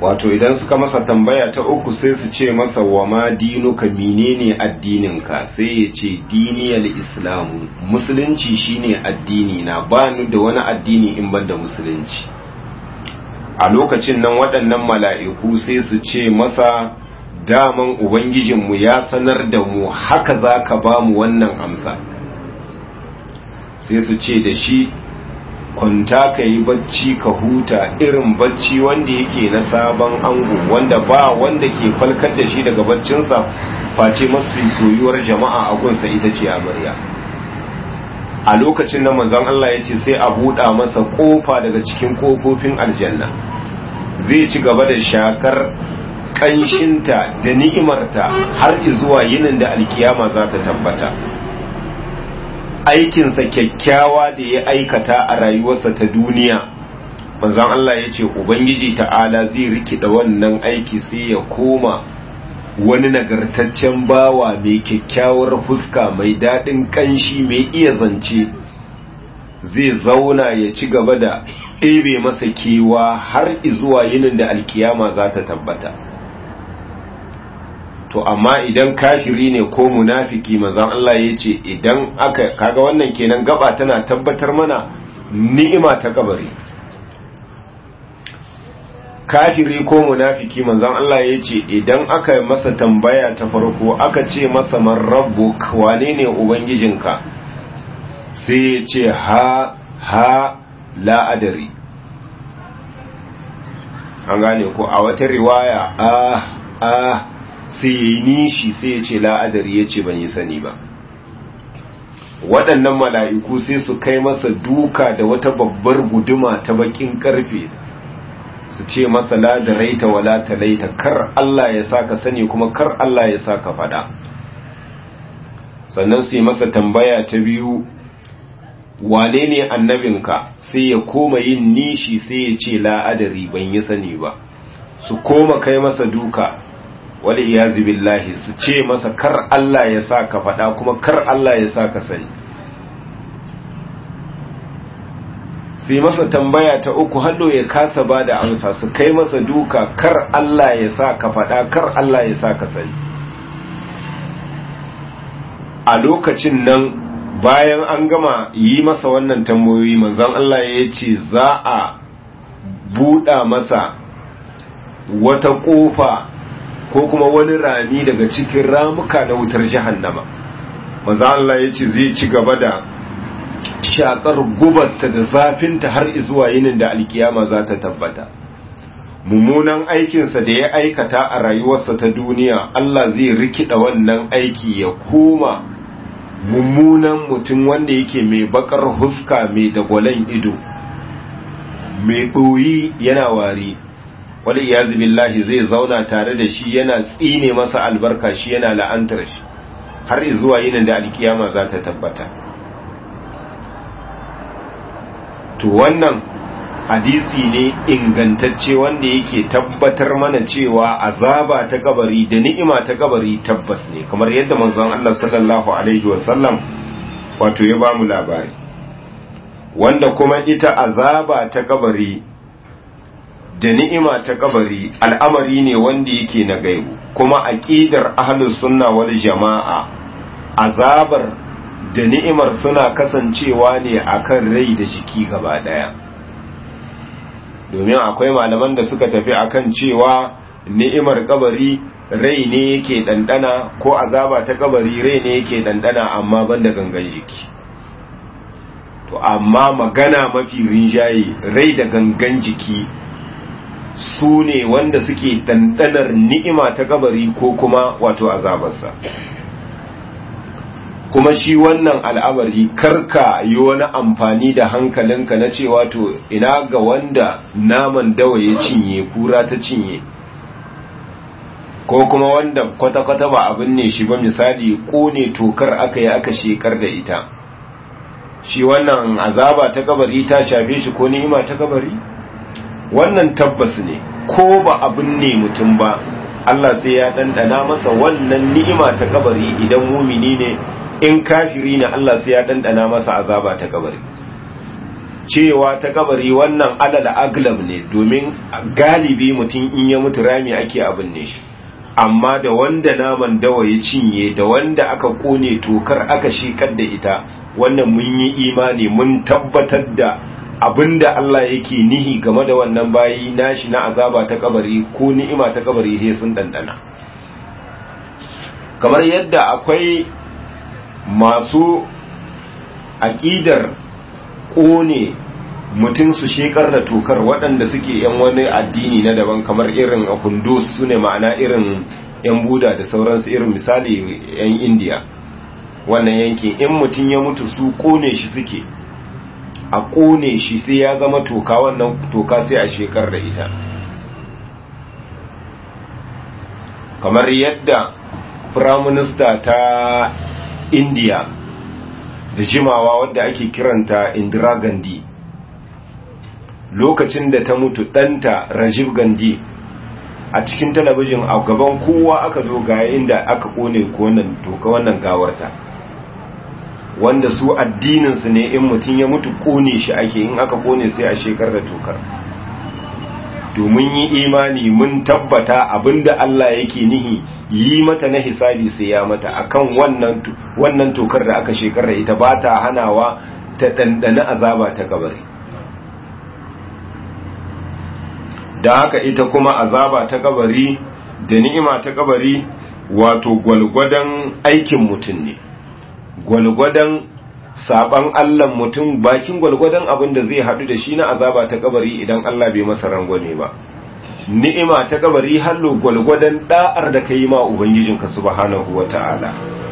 [SPEAKER 1] wato idan suka masa tambaya ta uku sai su ce masa wa ma dinuka menene addininka sai ya ce diniyal islamu musulunci shine addini na ba ni da wani addini in ban da musulunci a lokacin nan waɗannan mala'iku sai su ce masa daman ubangijinmu ya sanar da mu haka za ka ba mu wannan amsa sai su ce da shi kwanta ka yi bacci ka huta irin bacci wanda yake na sabon ango wanda ba wanda ke falkar da shi daga baccinsa face masu soyuwar jama'a a gunsa ita ce amarya a lokacin nan manzon Allah ya ce sai a buɗa masa ƙofa daga cikin ƙofofin aljanna zai ci gaba da shakar ƙanshinta da ni'imarta har zuwa yinin da alkiyama za ta tabbata aikinsa kyakkyawa da ya aikata a rayuwarsa ta duniya manzon Allah ya ce ubangiji ta'ala zai rikida wannan aiki sai ya koma wani nagartaccen bawa mai kyakkyawar fuska mai daɗin ƙanshi mai iya zance zai zauna ya ci gaba da ɗebe masa kewa har izuwa yinin da alkiyama za ta tabbata to amma idan kafiri ne ko munafiki manzon Allah ya ce idan aka kaga wannan kenan gaba tana tabbatar mana ni'ima ta kabari kafiri ko munafiki manzon Allah ya ce idan aka masa tambaya ta farko aka ce masa man rabbuk wane ne ubangijinka sai ya ce ha ha la adari an gane ko a wata riwaya ah ah sai ya yi nishi sai ya ce la'adari ya ce ban yi sani ba waɗannan mala'iku sai su kai masa duka da wata babbar guduma ta bakin ƙarfe su ce masa ladaraita wa latalaita kar Allah ya sa ka sani kuma kar Allah ya sa ka faɗa sannan su yi masa tambaya ta biyu wane ne annabinka sai ya koma yin nishi sai ya ce la'adari ban yi sani ba su koma kai masa duka wal iyazi billahi su ce masa kar Allah ya sa ka faɗa kuma kar Allah ya sa ka sani sai masa tambaya ta uku hallo ya kasa ba da amsa su kai masa duka kar Allah ya sa ka faɗa kar Allah ya sa ka sani a lokacin nan bayan an gama yi masa wannan tambayoyi manzon Allah ya ce za a buɗa masa wata ƙofa ko kuma wani rami daga cikin ramuka na wutar jahannama manzo Allah ya ce zai ci gaba da shakar gubarta da zafinta har zuwa yinin da alkiyama za ta tabbata mummunan aikinsa da ya aikata a rayuwarsa ta duniya Allah zai rikida wannan aiki ya koma mummunan mutum wanda yake mai bakar huska mai dagwalon ido mai ɗoyi yana wari wani iyazu billahi zai zauna tare da shi yana tsine masa albarka shi yana la'antar shi har zuwa yinin da alkiyama za ta tabbata to wannan hadisi ne ingantacce wanda yake tabbatar mana cewa azaba ta kabari da ni'ima ta kabari tabbas ne kamar yadda manzon Allah sallallahu alaihi wasallam wato ya bamu labari wanda kuma ita azaba ta kabari da ni'ima ta kabari al'amari ne wanda yake na gaibu kuma aqidar ahlus sunna wal jama'a azabar da ni'imar suna kasancewa ne akan rai da jiki gaba daya domin akwai malaman da suka tafi akan cewa ni'imar kabari rai ne yake dandana ko azaba ta kabari rai ne yake dandana amma banda gangan jiki to amma magana mafi rinjaye rai da gangan jiki su ne wanda suke ɗanɗanar ni'ima ta kabari ko kuma wato azabarsa kuma shi wannan al'amari karka yi wani amfani da hankalinka na cewa to ina ga wanda naman dawa ya cinye kura ta cinye ko kuma wanda kwata-kwata ba abin ne shi ba misali ne tokar aka yi aka shekar da ita shi wannan azaba ta kabari ta shafe shi ko ni'ima ta kabari wannan tabbas ne ko ba abin ne mutum ba Allah sai ya ɗanɗana masa wannan ni'ima ta kabari idan mumini ne in kafiri ne Allah sai ya ɗanɗana masa azaba ta kabari cewa ta kabari wannan alal aglab ne domin galibi mutum in ya mutu rami ake abin ne shi amma da wanda naman dawa ya cinye da wanda aka kone tokar aka shekar da ita wannan mun yi imani mun tabbatar da abinda Allah yake nihi game da wannan bayi nashi na azaba ta kabari ko ni'ima ta kabari sai sun dandana kamar yadda akwai masu aƙidar ƙone mutum su shekar da tokar waɗanda suke yan wani addini na daban kamar irin a kundus su ne ma'ana irin yan buda da sauransu irin misali yan indiya wannan yankin in mutum ya mutu su ƙone shi suke a ƙone shi sai ya zama toka wannan toka sai a shekar da ita kamar yadda firaminista ta indiya da jimawa wadda ake kiranta indira gandhi lokacin da ta mutu ɗanta rajiv gandhi a cikin talabijin a gaban kowa aka zo ga inda aka kone wannan toka wannan gawarta wanda su addininsu ne in mutum ya mutu kone shi ake in aka kone sai a shekar da tokar domin yi imani mun tabbata abinda Allah yake nihi yi mata na hisabi sai ya mata akan wannan wannan tokar da aka shekar da ita ba ta hanawa ta dandana azaba ta kabari da haka ita kuma azaba ta kabari da ni'ima ta kabari wato gwalgwadon aikin mutum ne gwalgwadon saban Allah mutum bakin gwalgwadon abin da zai haɗu da shi na azaba ta kabari idan Allah bai masa rangwane ba ni'ima ta kabari hallo gwalgwadon da'ar da ka yi ma ubangijinka subhanahu wata'ala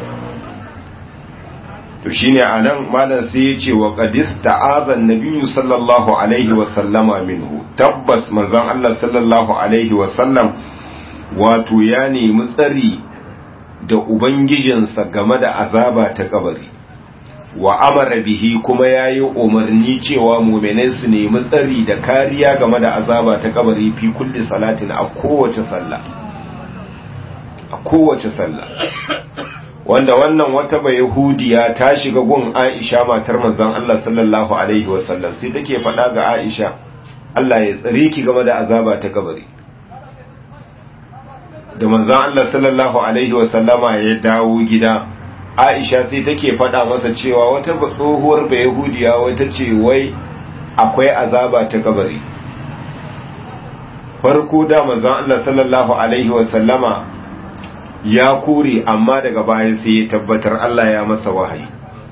[SPEAKER 1] to shine anan malam sai ya ce wa qadis ta'azan nabiyyu sallallahu alaihi wa sallama minhu tabbas manzon Allah sallallahu alaihi wa sallam wato ya nemi tsari da ubangijinsa game da azaba ta kabari wa amara bihi kuma yayi umarni cewa mu'minai su nemi tsari da kariya game da azaba ta kabari fi kulli salatin a kowace sallah a kowace sallah wanda wannan wata bai yahudiya ta shiga gun Aisha matar manzon Allah sallallahu alaihi wasallam sai take faɗa ga Aisha Allah ya tsare ki game da azaba ta kabari da manzon Allah sallallahu alaihi wasallama ya dawo gida Aisha sai take faɗa masa cewa wata tsohuwar bai yahudiya wata ce wai akwai azaba ta kabari farko da manzon Allah sallallahu alaihi wasallama ya kore amma daga baya sai ya tabbatar Allah ya masa wahayi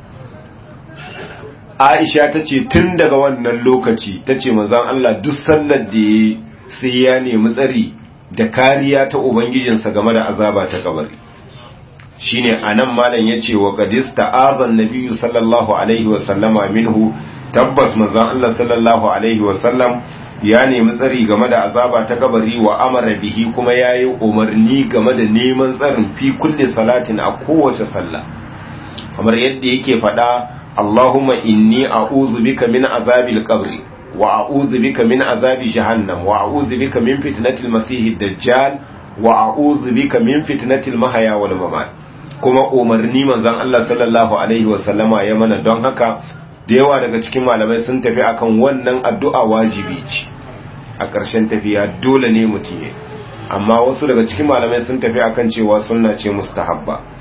[SPEAKER 1] Aisha ta ce tun daga wannan lokaci ta ce manzan Allah duk sallar da ya sai ya nemi tsari da kariya ta Ubangijinsa game da azaba ta kabari shi ne a nan malam ya ce wa gadis ta'azan nabiyu sallallahu alaihi wasallama minhu tabbas manzan Allah sallallahu alaihi wasallam ya nemi tsari game da azaba ta kabari wa amara bihi kuma ya yi umarni game da neman tsarin fi kulle salatin a kowace sallah kamar yadda yake faɗa Allahumma inni a'udhu bika min azabil qabri wa a'udhu bika min azabi jahannam wa a'udhu bika min fitnatil masihid dajjal wa a'udhu bika min fitnatil mahya wal mamat kuma umarni manzon Allah sallallahu alaihi wa sallama ya mana don haka da yawa daga cikin malamai sun tafi akan wannan addu'a wajibi ce a ƙarshen tafiya dole ne mutum ya amma wasu daga cikin malamai sun tafi akan cewa sunna ce mustahabba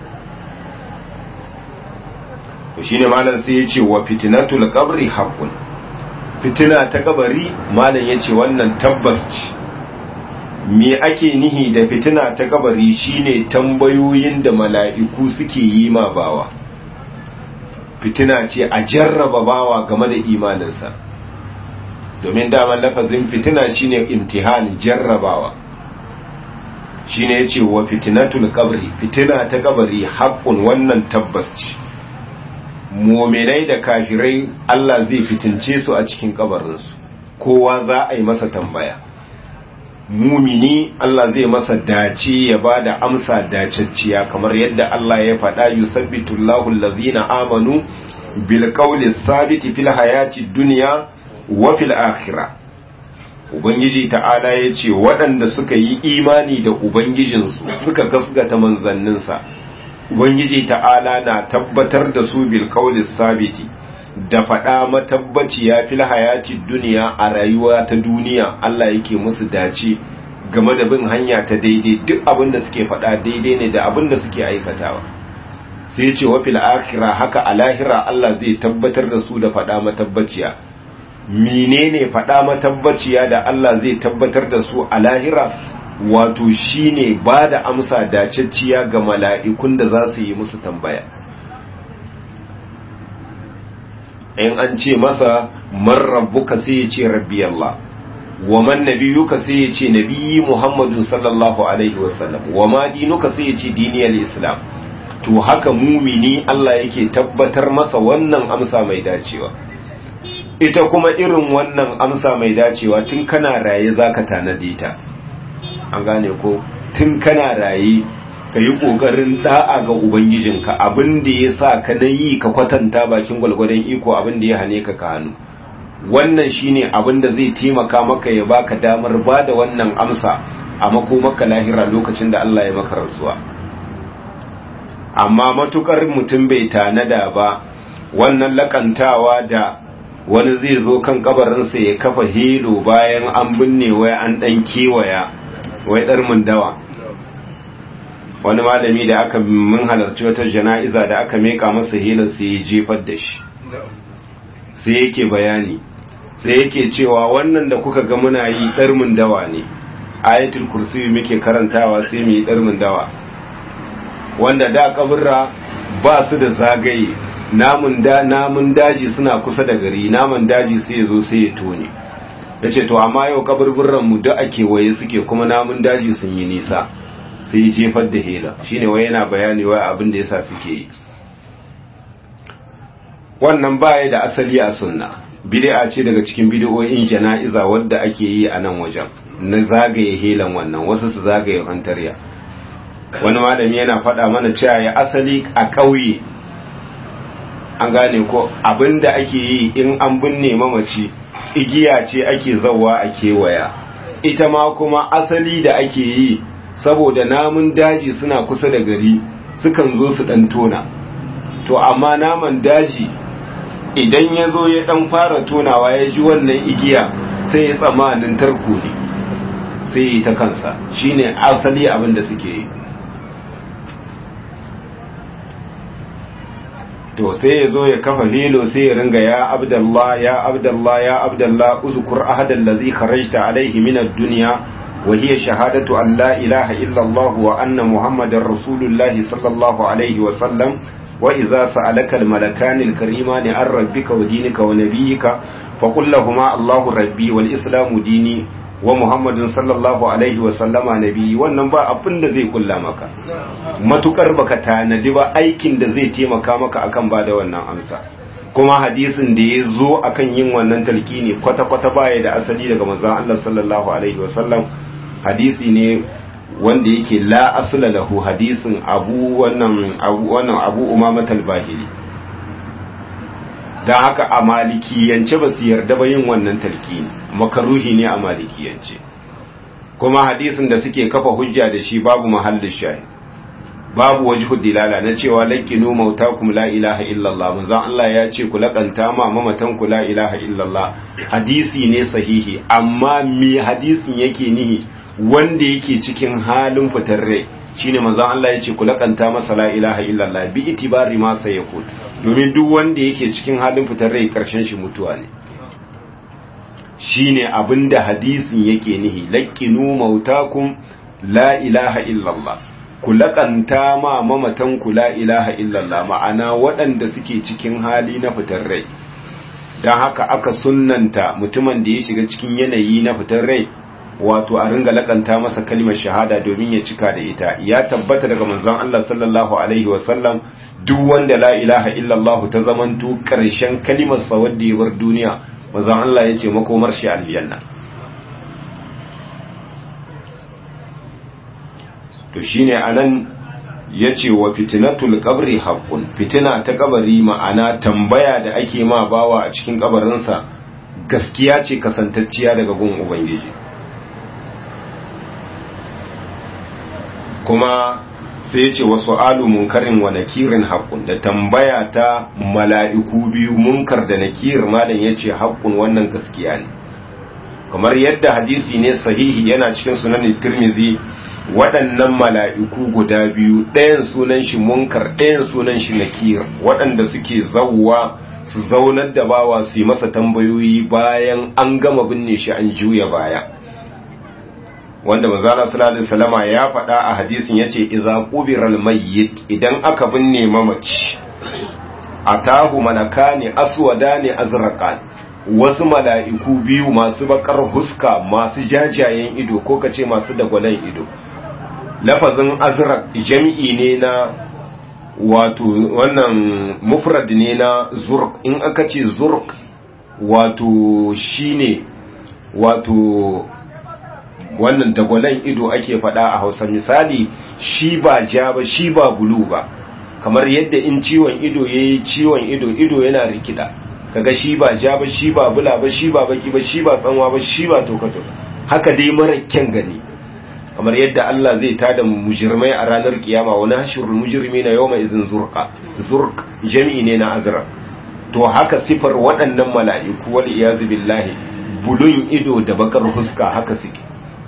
[SPEAKER 1] to shine malam sai ya ce wa fitnatul qabri haqqun fitina ta kabari malam ya ce wannan tabbas ce me ake nihi da fitina ta kabari shine tambayoyin da mala'iku suke yi ma bawa fitina ce a jarraba bawa game da imaninsa domin daman lafazin fitina shine imtihani jarrabawa shine yace wa fitnatul qabri fitina ta kabari haqqun wannan tabbas ce mu'minai da kafirai Allah zai fitince su a cikin kabarinsu kowa za a yi masa tambaya mumini Allah zai masa dace ya ba da amsa dacacciya kamar yadda Allah ya faɗa yusabbitullahu allazina amanu bil qawli sabiti fil hayati dunya wa fil akhirah ubangiji ta'ala ya ce waɗanda suka yi imani da ubangijinsu suka gasgata manzanninsa ubangiji ta'ala na tabbatar da su bil qawli sabiti da faɗa matabbaci ya fil hayati duniya a rayuwa ta duniya Allah yake musu dace game da bin hanya ta daidai duk abin da suke faɗa daidai ne da abin da suke aikatawa sai ce wa fil akhirah haka a lahira Allah zai tabbatar da su da faɗa matabbaciya menene faɗa matabbaciya da Allah zai tabbatar da su a lahira wato shine ba da amsa dacecciya ga mala'ikun da za su yi musu tambaya in an ce masa man rabbuka sai ya ce rabbi Allah wa man nabiyuka sai ya ce nabiyyi Muhammadu sallallahu alaihi wasallam wa ma dinuka sai ya ce diniyar islam to haka mumini Allah yake tabbatar masa wannan amsa mai dacewa ita kuma irin wannan amsa mai dacewa tun kana raye zaka tanade ta an gane ko tun kana raye ka yi ƙoƙarin da'a ga ubangijinka abin da ya sa ka na yi ka kwatanta bakin gwalgwadon iko abin da ya hane ka ka hannu wannan shine abin da zai taimaka maka ya baka damar ba da wannan amsa a makomaka lahira lokacin da Allah ya maka rantsuwa amma matukar mutum bai tanada ba wannan lakantawa da wani zai zo kan kabarinsa ya kafa helo bayan an binne wai an dan kewaya wai dar dawa wani malami da aka mun halarci wata jana'iza da aka meka masa helar sai ya jefar da shi sai yake bayani sai yake cewa wannan da kuka ga muna yi ɗarmin dawa ne ayatul kursi muke karantawa sai mu yi ɗarmin dawa wanda da kaburra ba su da zagaye namun da namun daji suna kusa da gari namun daji sai ya zo sai ya tone yace to amma yau kaburburran mu da ake waye suke kuma namun daji sun yi nisa sai ya jefar da hela shine wai yana bayani wai abin da yasa suke yi wannan baya da asali a sunna bid'a ce daga cikin bid'o'in jana'iza wadda ake yi a nan wajen na zagaye helan wannan wasu su zagaye hantarya wani malami yana faɗa mana cewa ya asali a ƙauye an gane ko abinda ake yi in an binne mamaci igiya ce ake zawa a kewaya ita ma kuma asali da ake yi saboda namun daji suna kusa da gari sukan zo su ɗan tona to amma naman daji idan ya zo ya ɗan fara tonawa ya ji wannan igiya sai ya tsamanin tarko ne sai ya yi ta kansa shine asali abin da suke yi to sai ya zo ya kafa lilo sai ya ringa ya abdallah ya abdallah ya abdallah uzkur ahadan ladhi kharajta alaihi min ad-dunya wa hiya shahadatu an la ilaha illa Allah wa anna muhammadar rasulullah sallallahu alaihi wa sallam wa idza sa'alaka al-malakani al-karimani an rabbika wa dinika wa nabiyyika faqul lahumu Allahu rabbi wal islamu dini wa muhammadin sallallahu alaihi wa sallama nabi wannan ba abin da zai kulla maka matukar baka tanadi ba aikin da zai taimaka maka akan ba da wannan amsa kuma hadisin da ya zo akan yin wannan talqini kwata-kwata baya da asali daga manzon Allah sallallahu alaihi wa sallam hadisi ne wanda yake la asla lahu hadisin abu wannan abu wannan abu umama talbahili don haka a malikiyance ba su yarda ba yin wannan talqini makaruhi ne a malikiyance kuma hadisin da suke kafa hujja da shi babu mahallin shahi babu wajhu dilala na cewa laqinu mautakum la ilaha illallah manzon Allah ya ce ku laƙanta ma mamatan ku la ilaha illallah hadisi ne sahihi amma me hadisin yake nihi wanda yake cikin halin fitar rai shine manzon Allah ya ce ku laƙanta masa la ilaha illallah bi itibari ma sayakun domin duk wanda yake cikin halin fitar rai karshen shi mutuwa ne shine abinda hadisin yake nihi laqinu mautakum la ilaha illallah ku laƙanta ma mamatan ku la ilaha illallah ma'ana waɗanda suke cikin hali na fitar rai don haka aka sunnanta mutumin da ya shiga cikin yanayi na fitar rai wato a ringa laƙanta masa kalmar shahada domin ya cika da ita ya tabbata daga manzon Allah sallallahu alaihi wasallam duk wanda la ilaha illallah ta zamanto ƙarshen kalimar sa wanda ya bar duniya manzon Allah ya ce makomar shi aljanna to shine anan yace wa fitnatul qabri haqqun fitina ta kabari ma'ana tambaya da ake ma bawa a cikin kabarinsa gaskiya ce kasantacciya daga gun ubangiji kuma sai ya ce wasu alu munkarin wa nakirin haƙun da tambaya ta mala'iku biyu munkar da nakir malam ya ce haƙun wannan gaskiya ne kamar yadda hadisi ne sahihi yana cikin sunan tirmizi waɗannan mala'iku guda biyu ɗayan sunan shi munkar ɗayan sunan shi nakir waɗanda suke zauwa su zaunar da bawa su yi masa tambayoyi bayan an gama binne shi an juya baya wanda manzala sallallahu alaihi wasallama ya faɗa a hadisin yace idza qubiral mayyit idan aka binne mamaci atahu malakani aswadani azraqan wasu mala'iku biyu masu bakar huska masu jajayen ido ko kace masu dagwalon ido lafazin azraq jami'i ne na wato wannan mufrad ne na zurq in aka ce zurq wato shine wato wannan dagwalon ido ake faɗa a hausa misali shi ba ja ba shi ba bulu ba kamar yadda in ciwon ido ya yi ciwon ido ido yana rikida kaga shi ba ja ba shi ba bula ba shi ba baki ba shi ba tsanwa ba shi ba tokato haka dai mara kyan gani kamar yadda Allah zai tada mujirmai a ranar kiyama wani hashirul mujirmi na yau mai izin zurka zurk jami'i ne na azra to haka sifar waɗannan mala'iku wal iyazu billahi bulun ido da bakar huska haka suke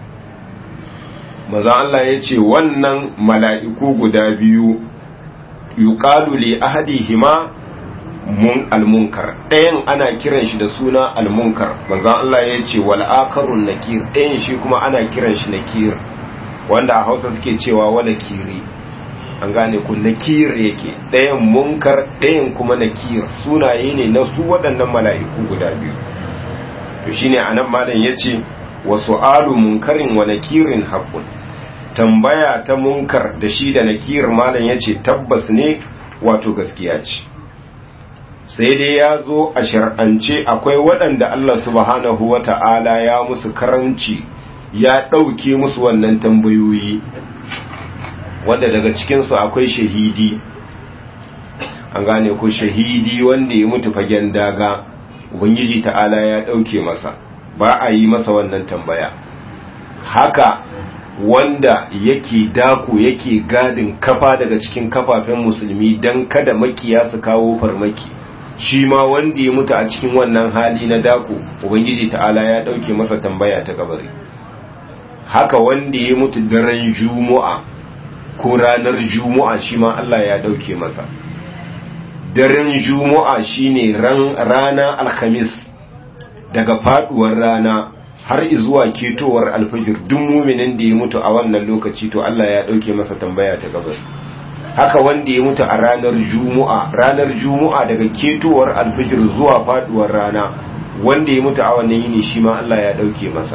[SPEAKER 1] maza Allah ya ce wannan mala'iku guda biyu yuqalu li ahadihima mun almunkar ɗayan ana kiran shi da suna almunkar manzan Allah ya ce wal akarun nakir ɗayan shi kuma ana kiran shi nakir wanda a hausa suke cewa wala kiri an gane ku nakir yake ɗayan munkar ɗayan kuma nakir sunaye ne na su waɗannan mala'iku guda biyu to shine anan malam yace wa su'alu munkarin wa nakirin haqqun tambaya ta munkar da shi da nakir malam yace tabbas ne wato gaskiya ce sai dai ya zo a shar'ance akwai waɗanda Allah subhanahu wa ta'ala ya musu karanci ya ɗauke musu wannan tambayoyi wanda daga cikinsu akwai shahidi an gane ko shahidi wanda ya mutu fagen daga ubangiji ta'ala ya ɗauke masa ba a yi masa wannan tambaya haka wanda yake dako yake gadin kafa daga cikin kafafen musulmi don kada makiya su kawo farmaki shi ma wanda ya mutu a cikin wannan hali na dako ubangiji ta'ala ya dauke masa tambaya ta kabari haka wanda ya mutu daren juma'a ko ranar juma'a shi ma Allah ya dauke masa daren juma'a shine ran rana alhamis daga faduwar rana har zuwa ketowar alfajir duk muminin da ya mutu a wannan lokaci to Allah ya dauke masa tambaya ta kabari haka wanda ya mutu a ranar juma'a ranar juma'a daga ketowar alfijir zuwa faduwar rana wanda ya mutu a wannan yini shi ma Allah ya dauke masa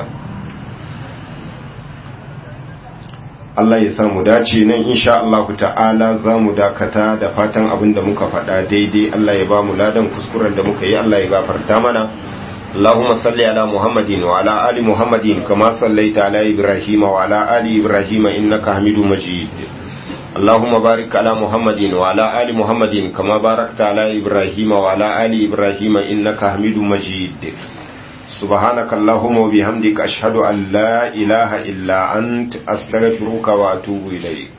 [SPEAKER 1] Allah ya samu dace nan insha Allah ta'ala za mu dakata da fatan abin da muka faɗa daidai Allah ya ba mu ladan kuskuren da muka yi Allah ya gafarta mana اللهم صل على محمد وعلى آل محمد كما صليت على إبراهيم وعلى آل إبراهيم إنك حميد مجيد اللهم بارك على محمد وعلى آل محمد كما باركت على إبراهيم وعلى آل إبراهيم إنك حميد مجيد سبحانك اللهم وبحمدك أشهد أن لا إله إلا أنت أستغفرك وأتوب إليك